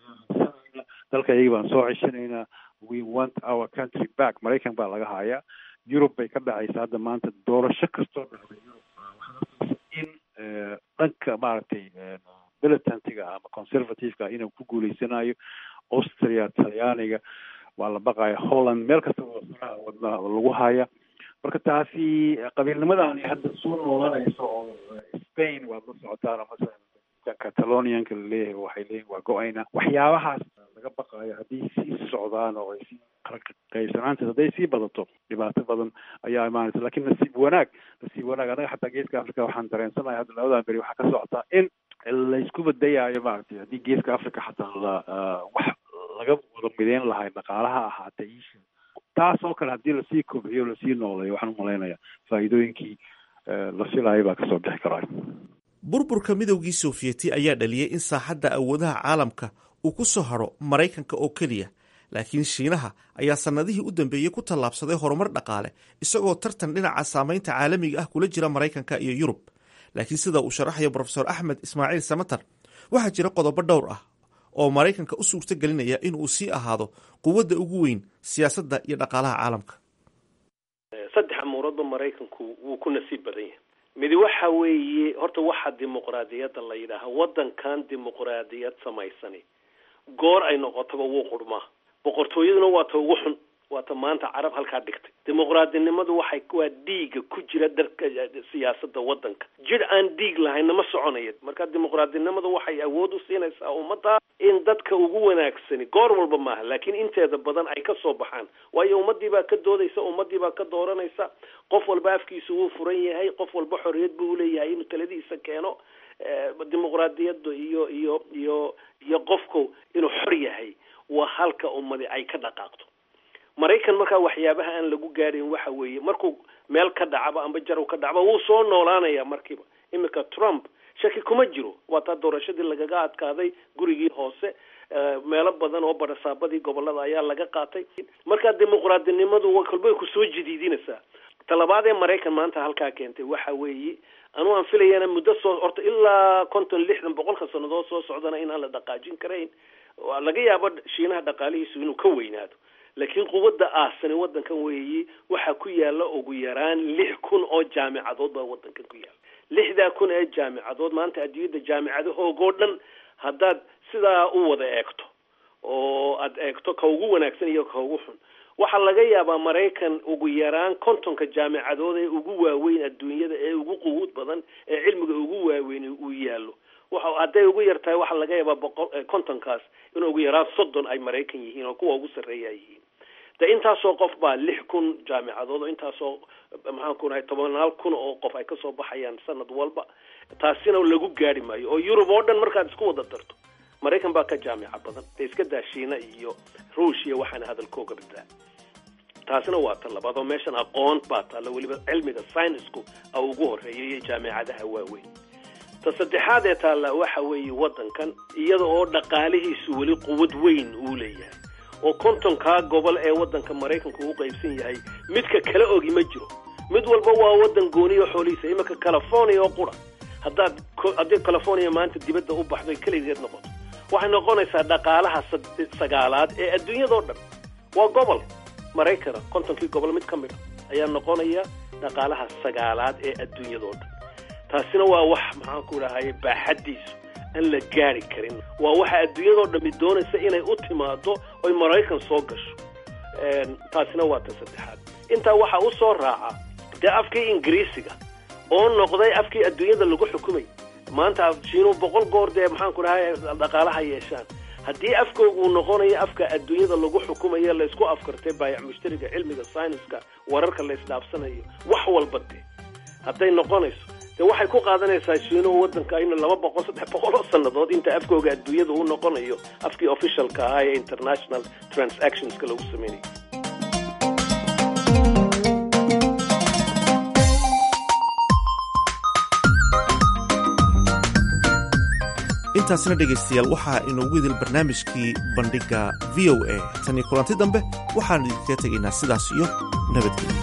dalka iyaga baan soo ceshanaynaa we want our country back maraykan baa laga hayaa yurub bay ka dhacaysa hadda maanta doorasho kastoo dhacday yurub in dhanka maaragtay militantiga ama conservativeka inuu ku guuleysanayo austria talyaaniga waa la baqaya holland meel kasta wadna lagu haya marka taasi qabiilnimadan hadda soo noolanayso oo spain waad la socotaan masalan catalonianka laleeyahay waxay leeyihin waa go-ayna waxyaabahaas laga baqayo haddii sii socdaan oo ay sii qaybsanaanteed hadday sii badato dhibaato badan ayaa imaanaysa lakin nasiib wanaag nasiib wanaag anaga xataa geeska africa waxaan dareensanahay hadda labadan beri waxaa ka socotaa in laysku badayaayo maaragtay haddii geeska africa xataa la wax laga wada mideyn lahay dhaqaalaha ahaatee isha taas oo kale haddii lasii kobciyo lasii nooleeyo waxaan umalaynaya faa'iidooyinkii la filayo baa kasoo bixi karaayo burburka midowgii sofiyeeti ayaa dhaliyey in saaxadda awoodaha caalamka uu ku soo hadho maraykanka oo keliya laakiin shiinaha ayaa sannadihii u dambeeyey ku tallaabsaday horumar dhaqaale isagoo tartan dhinaca saamaynta caalamiga ah kula jira maraykanka iyo yurub laakiin sida uu sharaxayo profesor axmed ismaaciil samatar waxaa jira qodobo dhowr ah oo maraykanka u suurto gelinaya inuu sii ahaado quwadda ugu weyn siyaasadda iyo dhaqaalaha caalamka saddex amuuroodba maraykanku wuu ku nasiib badan yahay midi waxa weeye horta waxa dimuqraadiyadda la yidhaaha waddankan dimuqraadiyad samaysani goor ay noqotaba wuu qurmaa boqortooyaduna waa ta ugu xun waata maanta carab halkaa dhigtay dimuqraadinimadu waxay waa dhiiga ku jira darka siyaasada wadanka jir aan dhiig lahayna ma soconaya marka dimuqraadinimadu waxay awood u siinaysaa ummadda in dadka ugu wanaagsani goor walba maaha laakiin inteeda badan ay ka soo baxaan waayo ummadii baa ka doodaysa ummadii baa ka dooranaysa qof walba afkiisa wuu furan yahay qof walba xorriyad buu uleeyahay inuu taladiisa keeno dimuqraadiyadda iyo iyo iyo iyo qofku inuu xor yahay waa halka ummadi ay ka dhaqaaqdo maraykan markaa waxyaabaha aan lagu gaadhayn waxa weeye markuu meel ka dhacaba amba jarow ka dhacba wuu soo noolaanaya markiiba iminka trump shaki kuma jiro waa taa doorashadii lagaga adkaaday gurigii hoose meelo badan oo barasaabadii gobolada ayaa laga qaatay marka dimuqraadinimadu kolbay kusoo jadiidinaysaa talabaad ee maraykan maanta halkaa keentay waxa weeye anuu aan filayana muddo soo horta ilaa konton lixdan boqolka sannadood soo socdana inaan la dhaqaajin karayn laga yaabo shiinaha dhaqaalihiisu inuu ka weynaado laakiin quwadda aasani wadankan weeyi waxaa ku yaala ugu yaraan lix kun oo jaamicadood baa wadankan ku yaala lixdaa kun ee jaamicadood maanta adduunyadda jaamicadahoogoo dhan haddaad sidaa u wada eegto oo aad eegto ka ugu wanaagsan iyo ka ugu xun waxaa laga yaabaa maraykan ugu yaraan kontonka jaamicadood ee ugu waaweyn adduunyada ee ugu quwuud badan ee cilmiga ugu waaweyn uu yaallo waxa hadday ugu yar tahay waxaa laga yaabaa boqol kontonkaas in ugu yaraan soddon ay maraykan yihiin oo kuwa ugu sarreeya ay yihiin de intaasoo qof baa lix kun jaamicadood oo intaasoo maxaan ku nahay tobanaal kun oo qof ay kasoo baxayaan sanad walba taasina lagu gaari maayo oo yurub oo dhan markaad isku wada darto maraykan baa ka jaamica badan dee iska daa shiina iyo ruushia waxaana hadalkooga badaa taasina waa ta labaad oo meeshan aqoon baa taalla weliba cilmiga synisku a ugu horeeya iyo jaamicadaha waaweyn ta saddexaad ee taalla waxa weeye waddankan iyada oo dhaqaalihiisu weli quwad weyn uu leeyahay oo kontonkaa gobol ee waddanka maraykanku u qaybsan yahay midka kala ogi ma jiro mid walba waa waddan gooniyo xoolihiisa iminka california oo qura haddaad haddii california maanta dibadda u baxdo ay keligeed noqoto waxay noqonaysaa dhaqaalaha sagaalaad ee adduunyadao dhan waa gobol maraykana kontonkii gobol mid ka mid a ayaa noqonaya dhaqaalaha sagaalaad ee adduunyadao dhan taasina waa wax maxaan ku dhahaye baaxaddiisu aan la gaari karin waa waxa adduunyadao dhami doonaysa inay u timaado oy maraykan soo gasho taasina waa ta saddexaad intaa waxaa u soo raaca dee afkii ingiriisiga oo noqday afkii adduunyada lagu xukumay maanta shiinuu boqol goor dee maxaan ku dhahay dhaqaalaha yeeshaan haddii afkooga uu noqonayo afka adduunyada lagu xukumayo laysku afkartay baayac mushtariga cilmiga syniska wararka la isdhaafsanayo wax walba dee hadday noqonayso de waxay ku qaadanaysaa shiinuhu waddanka in laba boqol saddex boqol oo sannadood inta afkooga adduunyada uu noqonayo afkii officialka ahaa ee international transactionska lagu sameynayay intaasna dhegaystayaal waxaa inoogu idil barnaamijkii bandhigga v o a tan iyo kulanti dambe waxaan idinkaga tegaynaa sidaas iyo nabadgelya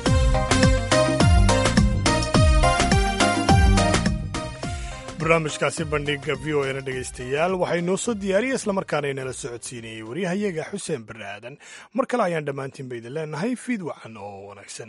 barnaamijkaasi bandhiga v o na dhegaystayaal waxay noo soo diyaariyey islamarkaana inala socodsiinayey waryahayaga xuseen barre aadan mar kale ayaan dhammaantiinba idin leenahay fiid wacan oo wanaagsan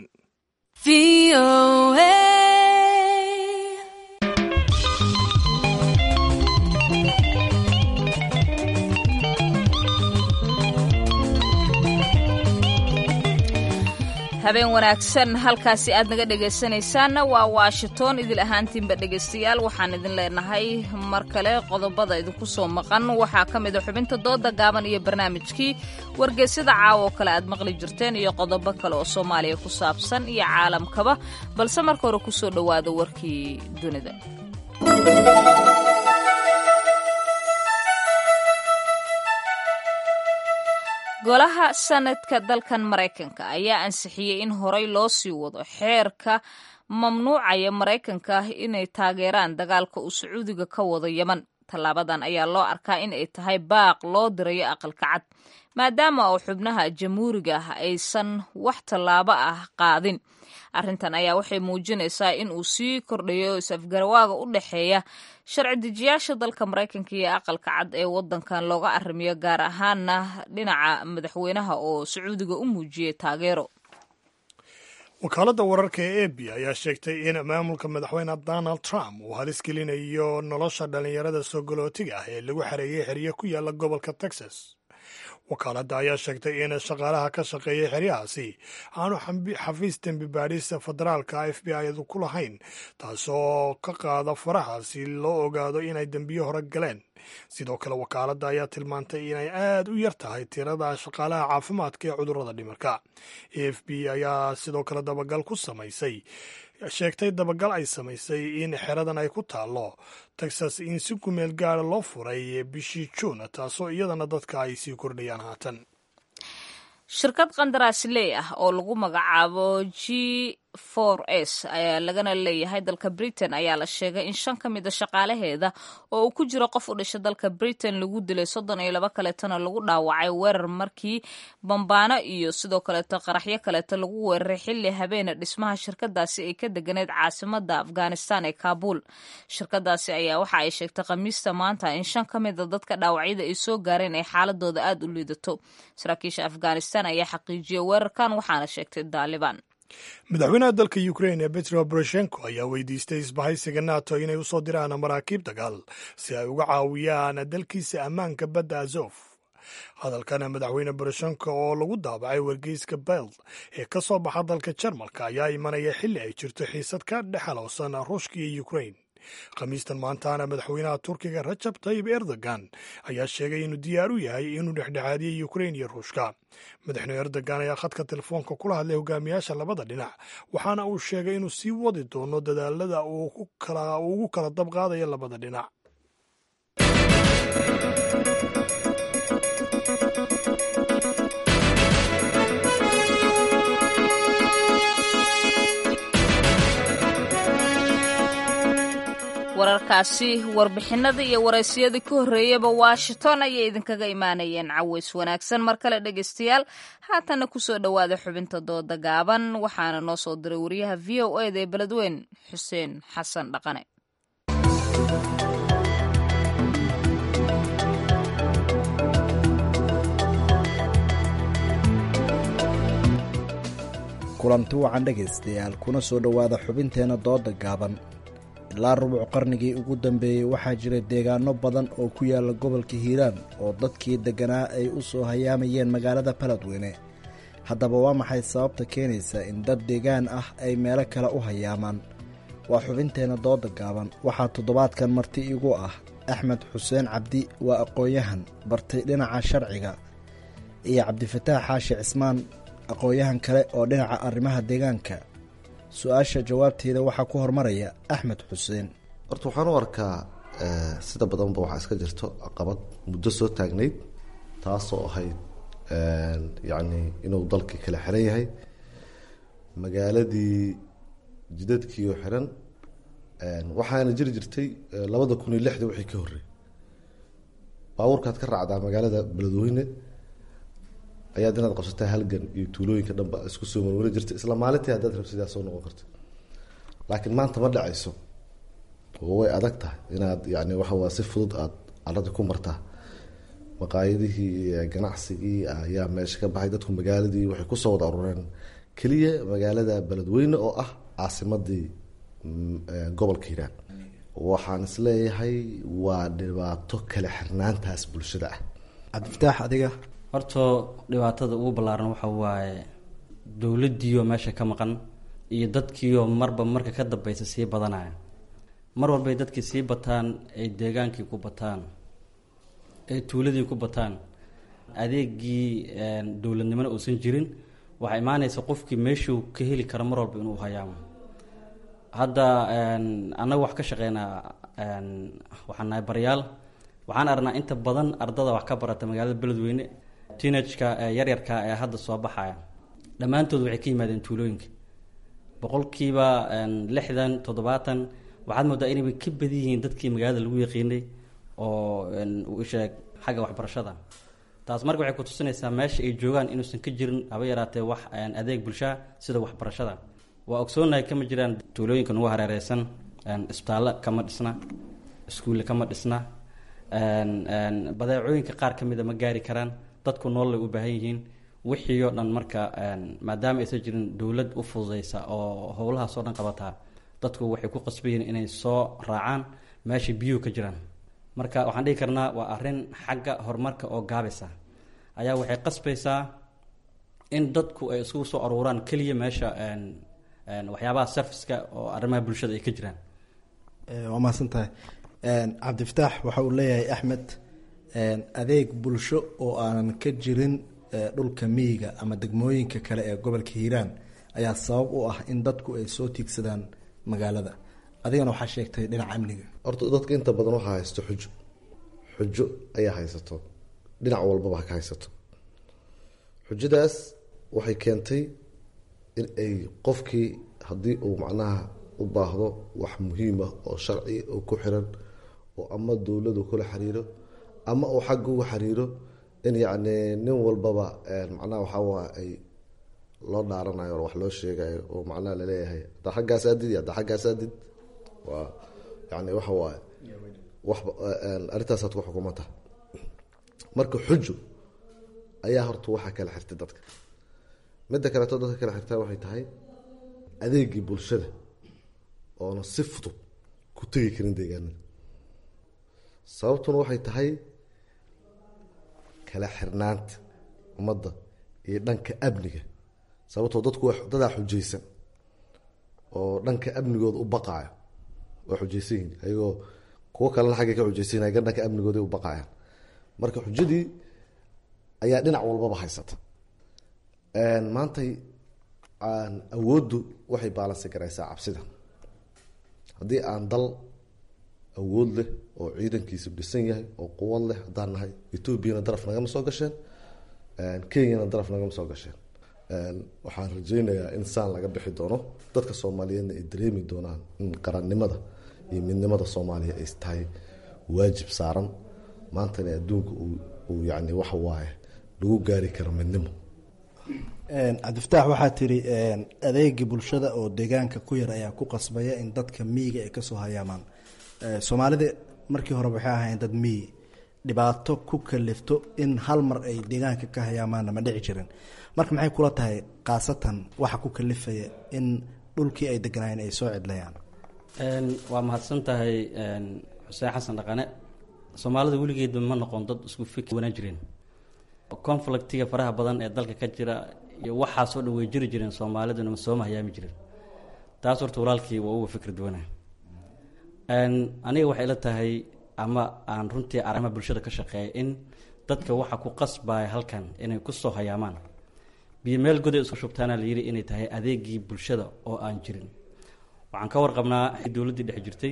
habeen wanaagsan halkaasi aad naga dhegaysanaysaanna waa washington idil ahaantiinba dhegaystayaal waxaan idin leenahay mar kale qodobada idinku soo maqan waxaa ka mid a xubinta dooda gaaban iyo barnaamijkii wargeysyada caawa oo kale aad maqli jirteen iyo qodobo kale oo soomaaliya ku saabsan iyo caalamkaba balse marka hore kusoo dhowaada warkii dunida golaha sanadka dalkan maraykanka ayaa ansixiyey in horey loo sii wado xeerka mamnuucaya maraykanka inay taageeraan dagaalka uu sacuudiga ka wado yeman tallaabadan ayaa loo arkaa in ay tahay baaq loo dirayo aqalka cad maadaama oo xubnaha jamhuuriga ah aysan wax tallaabo ah qaadin arrintan ayaa waxay muujinaysaa in uu sii kordhayo is-afgarawaaga u dhexeeya sharci dejiyaasha dalka maraykanka iyo aqalka cad ee wadankan looga arrimiyo gaar ahaana dhinaca madaxweynaha oo sacuudiga u muujiyey taageero wakaaladda wararka ee a b ayaa sheegtay in maamulka madaxweyne donald trump uu halis gelinayo nolosha dhallinyarada sogolootiga ah ee lagu xareeyey xeryo ku yaala gobolka texas wakaaladda ayaa sheegtay in shaqaalaha ka shaqeeya xeryahaasi aanu xafiis dembi baadhis federaalka f b i-du ku lahayn taasoo ka qaada faraha si loo ogaado inay dembiyo hore galeen sidoo kale wakaaladda ayaa tilmaantay inay aad u yar tahay tirada shaqaalaha caafimaadka ee cudurrada dhimirka a f b ayaa sidoo kale dabagal ku samaysay sheegtay dabagal ay samaysay in xeradan ay ku taallo texas in si kumeel gaara loo furay bishii juun taasoo iyadana dadka ay sii kordhayaan haatan shirkad qandaraasley ah oo lagu magacaabo g for s ayaa lagana leeyahay dalka britain ayaa la sheegay in shan ka mida shaqaalaheeda oo uu ku jiro qof u dhasha dalka britain lagu dilay soddon iyo laba kaleetona lagu dhaawacay weerar markii bambaano iyo sidoo kaleeto qaraxyo kaleeto lagu weeraray xilli habeena dhismaha shirkadaasi ay ka deganeyd caasimada afghanistan ee kaabul shirkadaasi ayaa waxa ay sheegtay khamiista maanta in shan ka mida dadka dhaawacyada ay soo gaareen ay xaaladooda aada u liidato saraakiisha afghanistan ayaa xaqiijiyay weerarkan waxaana sheegtay daalibaan madaxweynaha dalka ukrain ee betro boroshenko ayaa weydiistay isbahaysiga nato inay u soo diraan maraakiib dagaal si ay uga caawiyaan dalkiisa ammaanka badda azof hadalkana madaxweyne boroshenko oo lagu daabacay wargeyska beld ee ka soo baxa dalka jarmalka ayaa imanaya xilli ay jirto xiisad ka dhexalowsan ruushka iyo ukrain khamiistan maantaana madaxweynaha turkiga rajab tayib erdogan ayaa sheegay inuu diyaar u yahay inuu dhexdhexaadiyey ukrain iyo ruushka madaxweyne erdogan ayaa khadka telefoonka kula hadlay hogaamiyaasha labada dhinac waxaana uu sheegay inuu sii wadi doono dadaalada uu ugu kala dab qaadayo labada dhinac wararkaasi warbixinada iyo waraysiyadii ka horreeyaba washington ayay idinkaga imaanayeen caways wanaagsan mar kale dhegaystayaal haatana kusoo dhowaada xubinta dooda gaaban waxaana noo soo diray wariyaha v o eda ee beledweyn xuseen xasan dhaqane kulanti wacan dhegaystayaal kuna soo dhowaada xubinteenna dooda gaaban ilaa rubuc qarnigii ugu dambeeyey waxaa jira deegaano badan oo ku yaala gobolka hiiraan oo dadkii degganaa ay u soo hayaamayeen magaalada baladweyne haddaba waa maxay sababta keenaysa in dad deegaan ah ay meelo kale u hayaamaan waa xubinteenna dooda gaaban waxaa toddobaadkan marti igu ah axmed xuseen cabdi waa aqoon-yahan bartay dhinaca sharciga iyo cabdifataax xaashi cismaan aqoon-yahan kale oo dhinaca arrimaha deegaanka su-aasha jawaabteeda waxaa ku hormaraya axmed xuseen horta waxaan u arkaa sida badanba waxaa iska jirto caqabad muddo soo taagnayd taasoo ahayd yacni inuu dalkii kala xiran yahay magaaladii jidadkiioo xiran waxaana jiri jirtay labada kun iyo lixda wixii ka horrey baabuurkaad ka raacdaa magaalada beledweyne ayaad inaad qabsataa halgan iyo tuulooyinka dhanba isku soo marwari jirta isla maalintii haddaad rabsidaa soo noqon karta laakiin maanta ma dhacayso oo way adag tahay inaad yani waxawaa si fudud aad arada ku martaa maqaayadihii iyo ganacsigii ayaa meesha ka baxay dadku magaaladii waxay kusoo wada aruureen keliya magaalada beledweyne oo ah caasimadii gobolka hiiraan waxaan isleeyahay waa dhibaato kala xirnaantaas bulshada ah cabdifataax adiga horta dhibaatada ugu ballaaran waxa waaye dowladdiioo meesha ka maqan iyo dadkiioo marba marka ka dambeysa sii badanaya mar walbay dadkii sii bataan ay deegaankii ku bataan ay tuuladii ku bataan adeegii dowladnimona uusan jirin waxaa imaanaysa qofkii meeshuu ka heli karo mar walba inuu hayaamo hadda annaga wax ka shaqeynaa waxaan nahay baryaal waxaan aragnaa inta badan ardada wax ka barata magaalada beledweyne teenageka yaryarka ee hadda soo baxaya dhammaantood waxay ka yimaadeen tuulooyinka boqolkiiba lixdan toddobaatan waxaad moodaa inayba ka badan yihiin dadkii magaalada lagu yaqiinay oo sheeg xagga waxbarashada taas marka waxay kutusinaysaa meesha ay joogaan inuusan ka jirin haba yaraatee wax adeeg bulshaa sida waxbarashada waa ogsoonahay kama jiraan tuulooyinka nagu hareereysan isbitaallo kama dhisna iskuulle kama dhisna badeecooyinka qaar ka mida ma gaari karaan dadku noolay u baahan yihiin wixii oo dhan marka maadaama aysan jirin dowlad u fududeysa oo howlahaas oo dhan qabataa dadku waxay ku qasbayiin inay soo raacaan meesha biyuhu ka jiraan marka waxaan dhihi karnaa waa arrin xagga horumarka oo gaabaysa ayaa waxay qasbaysaa in dadku ay isugu soo aruuraan keliya meesha waxyaabaha serviceka oo arrimaha bulshada ay ka jiraan waa mahadsan tahay cabdifataax waxa uu leeyahay axmed adeeg bulsho oo aanan ka jirin dhulka miyiga ama degmooyinka kale ee gobolka hiiraan ayaa sabab u ah in dadku ay soo tiigsadaan magaalada adigana waxaa sheegtay dhinaca amniga horta dadka inta badan waxaa haysto xujo xujo ayaa haysato dhinac walbaba ha ka haysato xujadaas waxay keentay in ay qofkii haddii uu macnaha u baahdo wax muhiim ah oo sharci oo ku xiran oo ama dowladu kula xiriiro ama uu xagga uga xiriiro in yacni nin walbaba macnaha waxaa waa ay loo dhaaranayo oo wax loo sheegayo oo macnaha laleeyahay haddaa xaggaas aadid iyo haddaa xaggaas aadid waa yani waxa waaye wax arrintaasaad ku xukumanta marka xujo ayaa horta waxaa kala xirtay dadka midda kaleeto dadka kala xirtaa waxay tahay adeegii bulshada oona si fudud ku tegi karin deegaanada sababtuna waxay tahay kala xirnaanta ummadda iyo dhanka amniga sababtoo dadku dadaa xujaysan oo dhanka amnigooda u baqaayo waa xujaysan yihin ayagoo kuwo kalena xaggay ka xujaysan yahin dhanka amnigooda u baqaayaan marka xujadii ayaa dhinac walbaba haysata maantay awooddu waxay baalansi garaysaa cabsida haddii aan dal awood leh oo ciidankiisa dhisan yahay oo quwad leh haddaan nahay etoobiyana daraf nagama soo gasheen kenyana daraf nagama soo gasheen waxaan rajeynayaa in saan laga bixi doono dadka soomaaliyeedna ay dareemi doonaan in qarannimada iyo midnimada soomaaliya ay tahay waajib saaran maantana adduunka uu yani waxa waaye lagu gaari karo midnimo cabdifataax waxaa tiri adeegii bulshada oo deegaanka ku yar ayaa ku qasbaya in dadka miyiga ay kasoo hayaamaan soomaalida markii hore waxay ahayn dad miyi dhibaato ku kalifto in hal mar ay deegaanka ka hayaamaanna ma dhici jirin marka maxay kula tahay khaasatan waxa ku kalifaya in dhulkii ay deganaayeen ay soo cidlayaan waa mahadsan tahay xuseen xasan dhaqane soomaalida weligeedba ma noqon dad isku fikir wanaan jireen conflictiga faraha badan ee dalka ka jira iyo waxaasoo dhan way jiri jireen soomaaliduna sooma hayaami jirin taas horta walaalkii waa uga fikir duwana aniga waxay ila tahay ama aan runtii arrimaha bulshada ka shaqeeya in dadka waxa ku qasbaya halkan inay kusoo hayaamaan biyo meel goday isku shubtaana la yidhi inay tahay adeegii bulshada oo aan jirin waxaan ka warqabnaa dowladdii dhex jirtay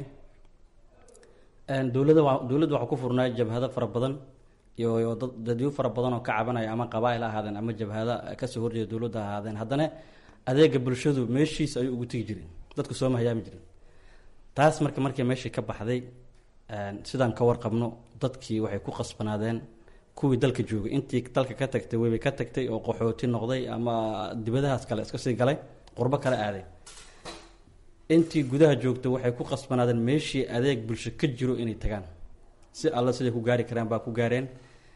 dowlada dowladda waxaa ku furnaa jabhado fara badan iyo dadyo fara badan oo ka cabanaya ama qabaail ahaadeen ama jabhada kasoo horjeeda dowladda ahaadeen haddana adeega bulshadu meeshiis ayuu ugu tegi jireen dadku sooma hayaami jirin taas marka markii meeshii ka baxday sidaan ka warqabno dadkii waxay ku qasbanaadeen kuwii dalka joogay intii dalka ka tagtay weybay ka tagtay oo qaxooti noqday ama dibadahaas kale iska sii galay qurbo kale aaday intii gudaha joogta waxay ku qasbanaadeen meeshii adeeg bulsho ka jiro inay tagaan si alla siday ku gaari karaan baa ku gaareen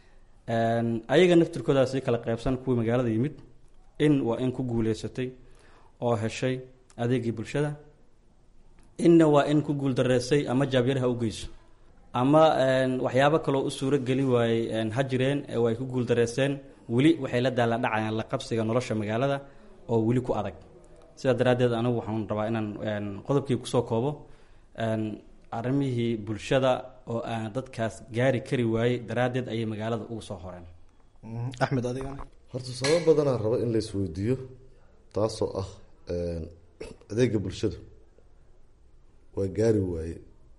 ayaga naftirkoodaa sii kala qeybsan kuwii magaalada yimid in waa in ku guuleysatay oo heshay adeegii bulshada inna waa in ku guul dareysay ama jaabyaraha u geyso ama waxyaabo kaloo u suuro geli waayey ha jireen way ku guul dareyseen weli waxay la daala dhacayaan la qabsiga nolosha magaalada oo weli ku adag sidaa daraaddeed anigu waxaan rabaa inaan qodobkii kusoo koobo arrimihii bulshada oo aan dadkaas gaari kari waayey daraaddeed ayay magaalada ugu soo horeen axmed adigana horta sabab badanaa raba in la isweydiiyo taasoo ah adeega bulshadu waa gaari waaye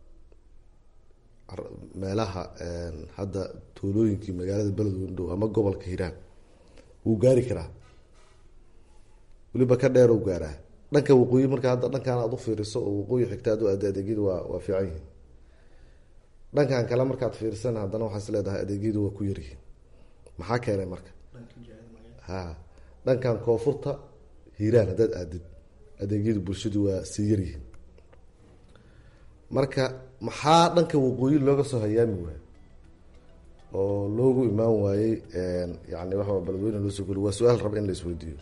meelaha hadda tuulooyinkii magaalada beledweyne dhow ama gobolka hiiraan wuu gaari karaa weliba ka dheer u gaaraa dhanka waqooyi marka hadda dhankan aad u fiiriso oo waqooyi xigta ad u aada adeegyadu waa waa fiican yihiin dhankan kale markaad fiirsan haddana waxaa is leedahay adeegyadu waa ku yaryihiin maxaa keenay marka ha dhankan koonfurta hiiraan haddaad aadid adeegyadu bulshadu waa sii yaryihiin marka maxaa dhanka waqooyi looga soo hayaami waayo oo loogu imaan waayey yani waxa beledweyne loo soo geli waa su-aal raba in la isweydiiyo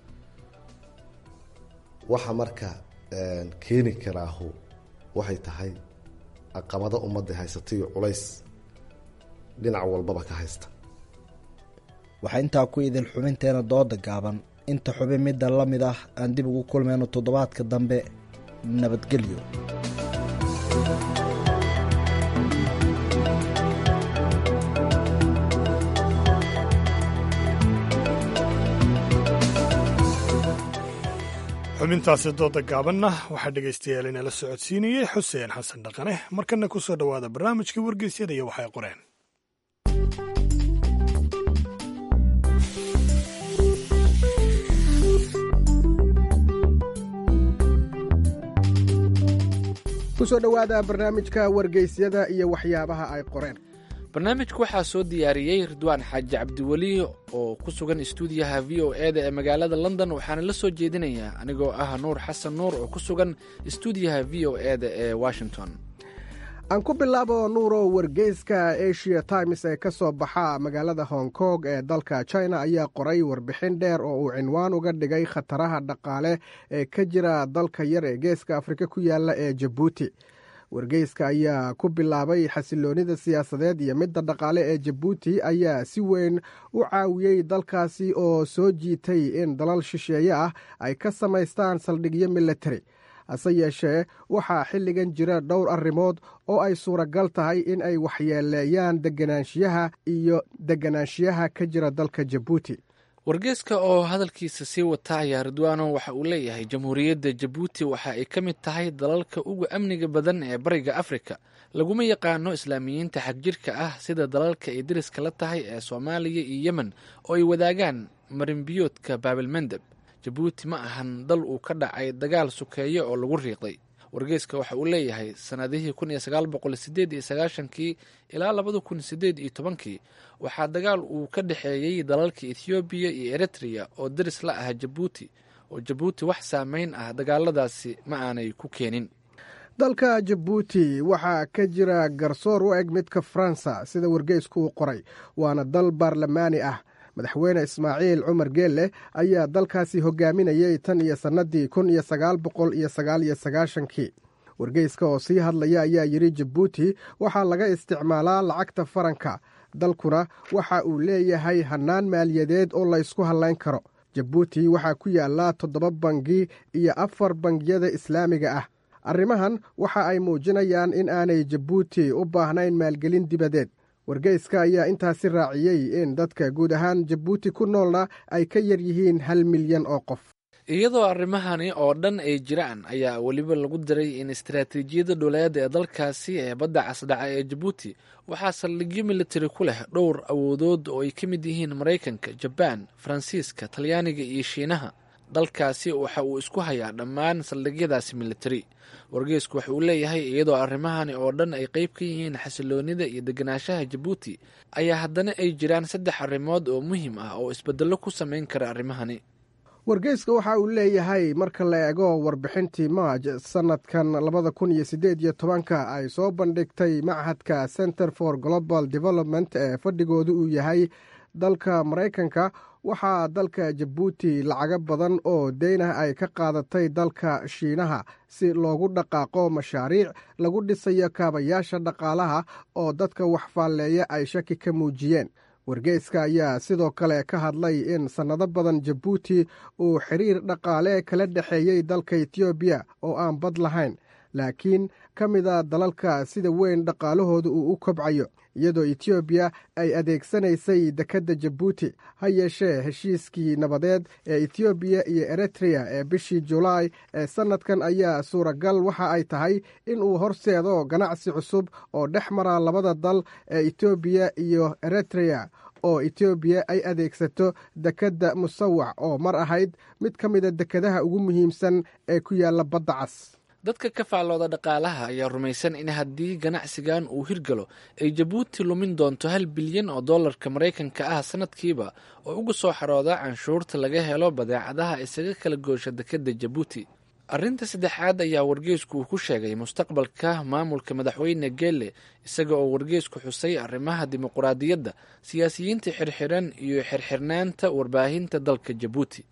waxa marka keeni karaahu waxay tahay caqabado ummadda haysata iyo culays dhinac walbaba ka haysta waxaa intaa ku idil xubinteena dooda gaaban inta xubin midda la mid ah aan dib ugu kulmayno toddobaadka dambe nabadgelyo xubintaasi dooda gaabanna waxaa dhegaystayaal inala socodsiinayey xuseen xasan dhaqane markana ku soo dhowaada barnaamijkii wargeysyada iyo waxay qoreen kusoo dhowaada barnaamijka wargeysyada iyo waxyaabaha ay qoreen barnaamijka waxaa soo diyaariyey ridwaan xaaji cabdiweli oo ku sugan istuudiyaha v o e da ee magaalada london waxaana la soo jeedinayaa anigoo ah nuur xasan nuur oo ku sugan istuudiyaha v o e da ee washington aan ku bilaabo nuuro wargeyska asia times ee ka soo baxa magaalada hong kong ee dalka china ayaa qoray warbixin dheer oo uu cinwaan uga dhigay khataraha dhaqaale ee ka jira dalka yar ee geeska afrika ku yaala ee jabuuti wargeyska ayaa ku bilaabay xasiloonida siyaasadeed iyo midda dhaqaale ee jabuuti ayaa si weyn u caawiyey dalkaasi oo soo jiitay in dalal shisheeye ah ay ka samaystaan saldhigyo militari hase yeeshee waxaa xilligan jira dhowr arrimood oo ay suuragal tahay in ay waxyeeleeyaan deganaanshiyaha iyo deganaanshiyaha ka jira dalka jabuuti wargeeska oo hadalkiisa sii wata ayaa ridwaano waxa uu leeyahay jamhuuriyadda jabuuti waxa ay ka mid tahay dalalka uga amniga badan ee bariga afrika laguma yaqaano islaamiyiinta xagjirka ah sida dalalka ay deriska la tahay ee soomaaliya iyo yemen oo ay wadaagaan marinbiyoodka baabilmandeb jabuuti ma ahan dal uu ka dhacay dagaal sukeeye oo lagu riiqday wargeyska waxa uu leeyahay sannadihii kun iyo sagaal boqol sideed iyo sagaashankii ilaa labada kun sideed iyo tobankii waxaa dagaal uu ka dhexeeyey dalalka ethoobiya iyo eritrea oo deris la ah jabuuti oo jabuuti wax saameyn ah dagaaladaasi ma aanay ku keenin dalka jabuuti waxaa ka jira garsoor u eg midka faransa sida wargeysku uu qoray waana dal baarlamaani ah madaxweyne ismaaciil cumar geelle ayaa dalkaasi hogaaminayay tan iyo sannadii kun iyo sagaal boqol iyo sagaal iyo sagaashankii wargeyska oo sii hadlaya ayaa yidhi jabuuti waxaa laga isticmaalaa lacagta faranka dalkuna waxa uu leeyahay hannaan maaliyadeed oo la ysku hallayn karo jabuuti waxaa ku yaallaa toddoba bangi iyo afar bangiyada islaamiga ah arrimahan waxa ay muujinayaan in aanay jabuuti u baahnayn maalgelin dibadeed wargeyska ayaa intaasi raaciyey in dadka guud ahaan jabuuti ku noolna ay ka yar yihiin hal milyan oo qof iyadoo arrimahani oo dhan ay jiraan ayaa weliba lagu diray in istaraatiijiyadda dhuleed ee dalkaasi ee badda casdhaca ee jabuuti waxaa saldhigyo militari ku leh dhowr awoodood oo ay ka mid yihiin maraykanka jabaan faransiiska talyaaniga iyo shiinaha dalkaasi waxa uu isku hayaa dhammaan saldhigyadaasi militari wargeysku waxa uu leeyahay iyadoo arrimahani oo dhan ay qeyb ka yihiin xasiloonida iyo deganaanshaha jabuuti ayaa haddana ay jiraan saddex arrimood oo muhiim ah oo isbedello ku samayn kara arrimahani wargeyska waxa uu leeyahay marka la eego warbixintii maaj sanadkan labada kun iyo sideed iyo tobanka ay soo bandhigtay machadka center for global development ee fadhigooda uu yahay dalka maraykanka waxaa dalka jabuuti lacago badan oo deynah ay ka qaadatay dalka shiinaha si loogu dhaqaaqo mashaariic lagu dhisayo kaabayaasha dhaqaalaha oo dadka waxfaalleeya ay shaki ka muujiyeen wargeyska ayaa sidoo kale ka hadlay in sannado badan jabuuti uu xiriir dhaqaale kala dhexeeyey dalka etoobiya oo aan bad lahayn laakiin ka mida dalalka sida weyn dhaqaalahooda uu u kobcayo iyadoo etoobiya ay adeegsanaysay dekedda jabuuti ha yeeshee heshiiskii nabadeed ee etoobiya iyo eritrea ee bishii julaay ee sannadkan ayaa suuragal waxa ay tahay in uu horseedo ganacsi cusub oo dhex mara labada dal ee etoobiya iyo eritrea oo etoobiya ay adeegsato dekedda musawac oo mar ahayd mid ka mida dekedaha ugu muhiimsan ee ku yaalla badda cas dadka ka faallooda dhaqaalaha ayaa rumaysan in haddii ganacsigan uu hirgalo ay jabuuti lumin doonto hal bilyan oo dollarka maraykanka ah sanadkiiba oo uga soo xarooda canshuurta laga helo badeecadaha isaga kala goosha dekedda jabuuti arrinta saddexaad ayaa wargeysku uu ku sheegay mustaqbalka maamulka madaxweyne geelle isaga oo wargeysku xusay arrimaha dimuquraadiyadda siyaasiyiinta xirxiran iyo xirxirnaanta warbaahinta dalka jabuuti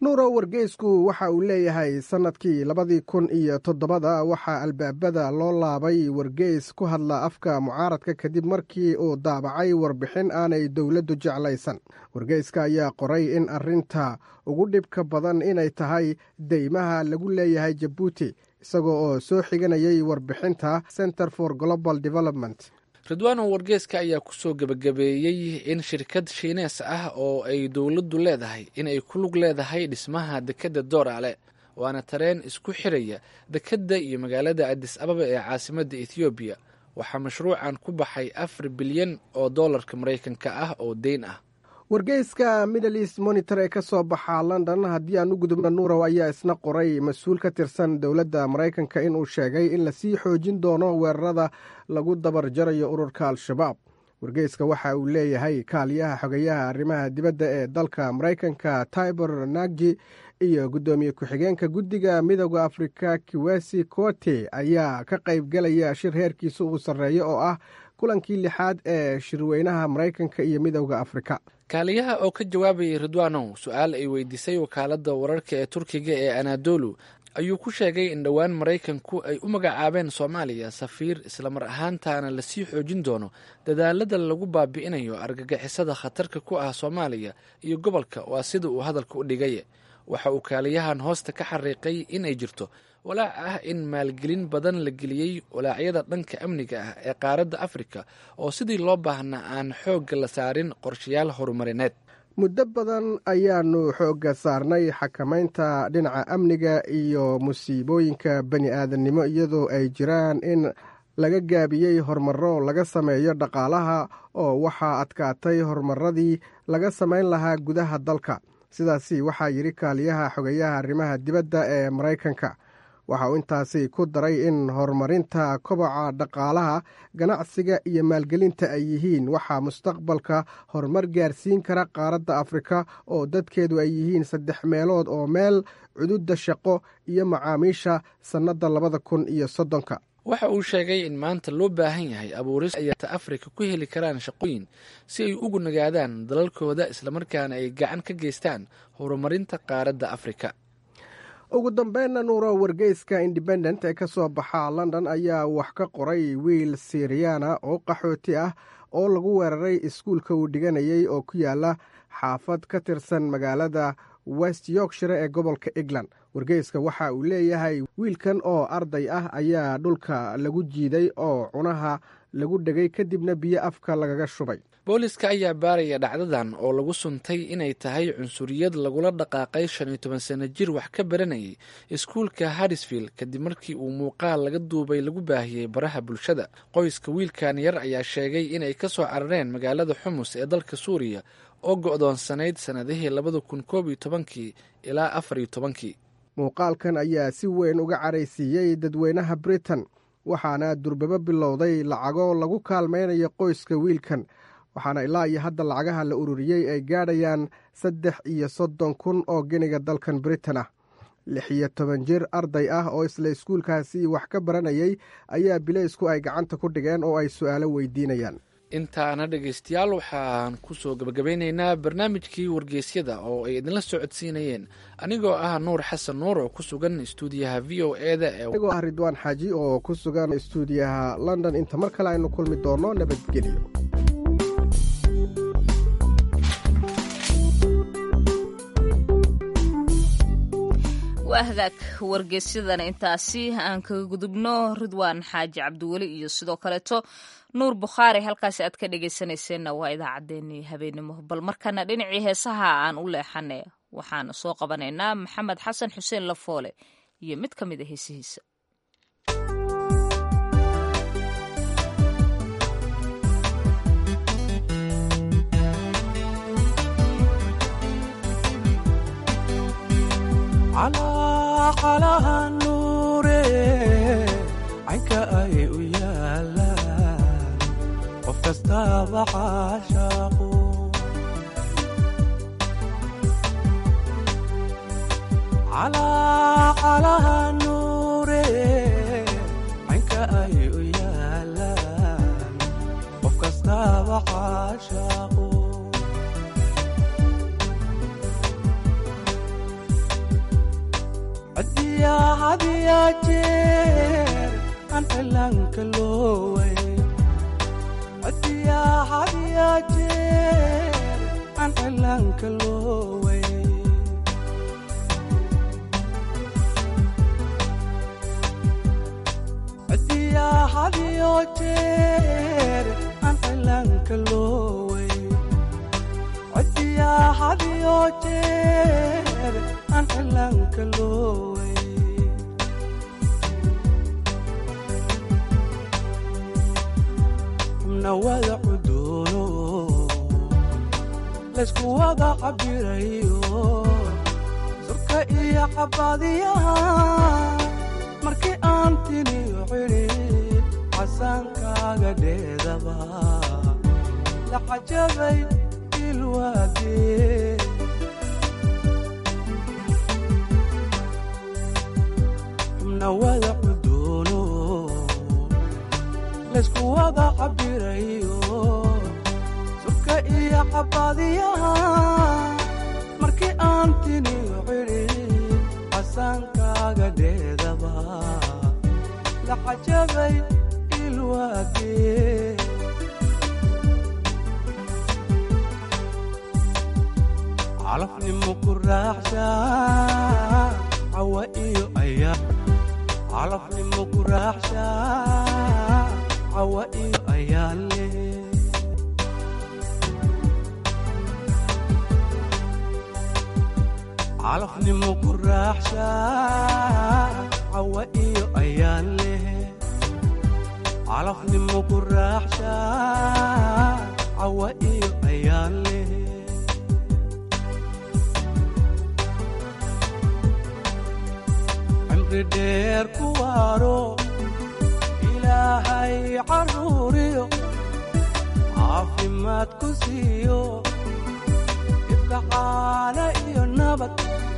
nuurow wargeysku waxa uu leeyahay sannadkii labadii kun iyo toddobada waxaa albaabada loo laabay wargeys ku hadla afka mucaaradka kadib markii uu daabacay warbixin aanay dowladdu jeclaysan wargeyska ayaa qoray in arrinta ugu dhibka badan inay tahay deymaha lagu leeyahay jabuuti isagoo oo soo xiganayay warbixinta center for global development ridwaano wargeeska ayaa kusoo gebagabeeyey in shirkad shiinees ah oo ay dowladdu leedahay in ay ku lug leedahay dhismaha dekedda dooraale waana tareen isku xiraya dekedda iyo magaalada adis ababa ee caasimadda ethoobiya waxaa mashruucan ku baxay afar bilyan oo dollarka maraykanka ah oo deyn ah wargeyska middle east monitor ee ka soo baxa london haddii aan u gudubna nuurow ayaa isna qoray mas-uul ka tirsan dowladda maraykanka inuu sheegay in lasii xoojin doono weerarada lagu dabar jarayo ururka al-shabaab wargeyska waxa uu leeyahay kaaliyaha xogeyaha arrimaha dibadda ee dalka maraykanka tibor nagji iyo guddoomiye ku-xigeenka guddiga midooda afrika kiwesi kote ayaa ka qaybgelaya shir heerkiisa uu sarreeyo oo ah kulankii lixaad ee shirweynaha maraykanka iyo midooda afrika kaaliyaha oo ka jawaabayay ridwanow su-aal ay weydiisay wakaaladda wararka ee turkiga ee anadolu ayuu ku sheegay in dhowaan maraykanku ay u magacaabeen soomaaliya safiir islamar ahaantaana lasii xoojin doono dadaalada lagu baabi'inayo argagixisada khatarka ku ah soomaaliya iyo gobolka waa sida uu hadalka u dhigay waxa uu kaaliyahan hoosta ka xariiqay in ay jirto walaac ah in maalgelin badan la geliyey walaacyada dhanka amniga ah ee qaaradda afrika oo sidii loo baahnaa aan xoogga la saarin qorshayaal horumarineed muddo badan ayaanu xoogga saarnay xakamaynta dhinaca amniga iyo musiibooyinka bani aadamnimo iyadoo ay jiraan in laga gaabiyey horumaro laga sameeyo dhaqaalaha oo waxaa adkaatay horumaradii laga samayn lahaa gudaha dalka sidaasi waxaa yidhi kaaliyaha xogeyaha arrimaha dibadda ee maraykanka waxa uu intaasi ku daray in horumarinta koboca dhaqaalaha ganacsiga iyo maalgelinta ay yihiin waxaa mustaqbalka horumar gaarsiin kara qaaradda afrika oo dadkeedu ay yihiin saddex meelood oo meel cududda shaqo iyo macaamiisha sannadda labada kun iyo soddonka waxa uu sheegay in maanta loo baahan yahay abuuris ayata afrika ku heli karaan shaqooyin si ay ugu nagaadaan dalalkooda islamarkaana ay gacan ka geystaan horumarinta qaaradda afrika ugu dambeynna nuuro wargeyska independent ee ka soo baxa london ayaa wax ka qoray wiil siriyana oo qaxooti ah oo lagu weeraray iskuulka uu dhiganayay oo ku yaala xaafad ka tirsan magaalada west yorkshire ee gobolka england wargeyska waxa uu leeyahay wiilkan oo arday ah ayaa dhulka lagu jiiday oo cunaha lagu dhegay kadibna biyo afka lagaga shubay booliska ayaa baaraya dhacdadan oo lagu suntay inay tahay cunsuriyad lagula dhaqaaqay shan iyo toban sano jir wax ka baranayay iskuulka harisfield kadib markii uu muuqaal laga duubay lagu baahiyey baraha bulshada qoyska wiilkan yar ayaa sheegay inay ka soo carareen magaalada xumus ee dalka suuriya oo go'doonsanayd sannadihii labada kun koob iyo tobankii ilaa afar iyo tobankii muuqaalkan ayaa si weyn uga caraysiiyey dadweynaha britain waxaana durbabo bilowday lacago lagu kaalmaynayo qoyska wiilkan waxaana ilaa iyo hadda lacagaha la ururiyey ay gaadhayaan saddex iyo soddon kun oo geniga dalkan britain ah lix iyo toban jir arday ah oo isla iskuulkaasi wax ka baranayay ayaa bileysku ay gacanta ku dhigeen oo ay su'aalo weydiinayaan intaana dhegaystayaal waxaan kusoo gabagabeyneynaa barnaamijkii wargeysyada oo ay idinla socodsiinayeen anigoo ah nuur xasan nuur oo ku sugan istuudiyaha v o e da anigoo ah ridwaan xaaji oo ku sugan istuudiyaha london inta mar kale aynu kulmi doono nabadgelyo waa hagaag wargeysyadana intaasi aan kaga gudubno ridwaan xaaji cabdiweli iyo sidoo kaleeto nuur bukhaari halkaasi aad ka dhegeysanayseena waa idaacaddeenii habeenimo bal markana dhinacii heesaha aan u leexane waxaana soo qabanaynaa maxamed xasan xuseen lafoole iyo mid ka mid a heesihiisa calaqalaha nuure caynka ay u yaalaan qof kastaaba caashaaqu calaqalaha nuure caynka ay u yaalaan qof kastaaba caashaaqu hadiya jeer aan cilaanka looway codiya hadiya jeer aan cilaanka looway codiya hadiyo jeer aan cilaanka looway codiya hadiyo jeer aan cilaanka looway xubna wada cudoono laysku wada cabirayo surka iyo cabadiyaha markii aan tiniyo cidhid casaankaaga dheedaba la cajabay ilwaadee xubna wada cudoono laysku wada cabirayo surka iyo cabadiyaha markii aan tiniyo cidhid casaankaaga dheedaba la cajabay ilwaadee calafnimo ku raaxsha cawa iyo ayaa calafnimo ku raaxsha cawa iyo ayaan leh calafnimo ku raaxsha cawa iyo ayaan leh calafnimo ku raaxsha cawa iyo ayaan leh cimri dheer ku waaro ilaahay carruuriyo caafimaad ku siiyo ibkacaala iyo nabad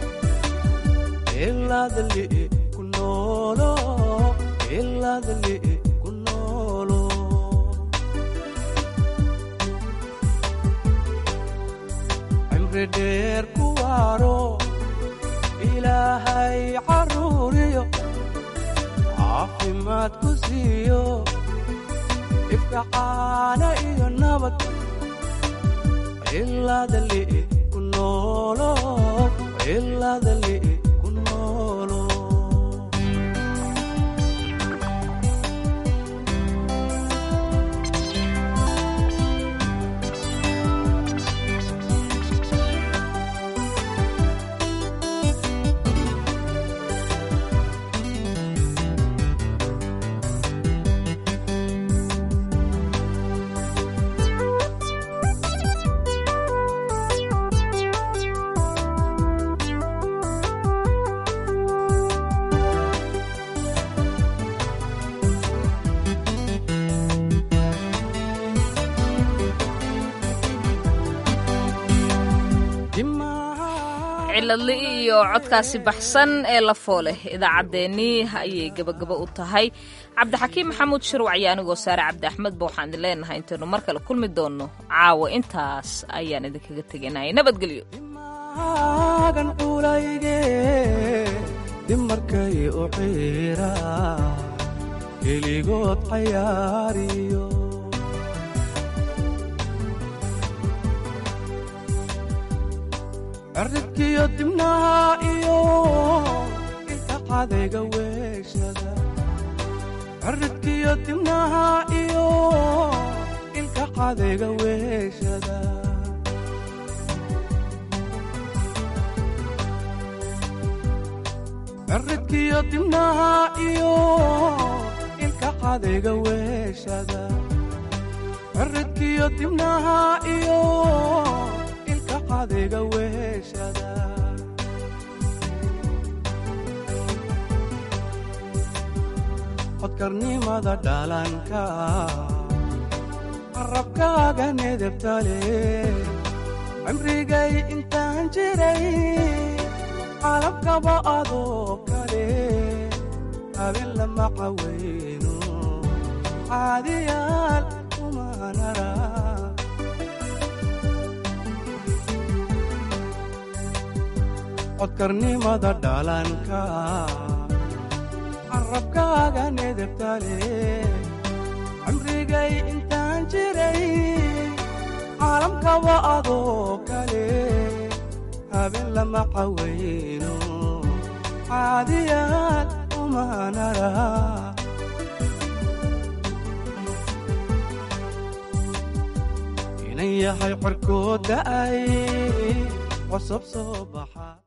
ilaadali ku noolo ilaadali ku noolo cimri dheer ku waaro ilaahay carruuriyo caafimaad ku siiyo ibkacaana iyo nabad ilaadali ku noolo ilaadali ku noolo ciladli iyo codkaasi baxsan ee la fooleh idaacaddeenii ayay gebagabo u tahay cabdixakiim maxamuud shirwac iyo anigoo saare cabdi axmed ba waxaan idin leenahay intaynu mar kale kulmi doonno caawa intaas ayaan idinkaga teganayay nabadgelyo agan culayge dimarkay u ciira keligood cayaariyo cirridkiyo dibnaha iyo inta cadayga weeshada cirridkiyo dibnaha iyo ilka cadayga weeshada cirridkiyo dibnaha iyo ilka cadayga weeshada cirridkiyo dibnaha iyo ilka cadayga weeshada codkarnimada dhalanka carabkaaga nedebtale cimrigay intaan jiray calabkaba adoo kale habeen lama cawayno caadiyaal umanara codkarnimada dhalanka carabkaaga nedebtale cimrigay intaan jiray caalamkaba adoo kale habeen lama cawayno caadiyaad umanara inan yahay xorkood da'ay cusub soo baxa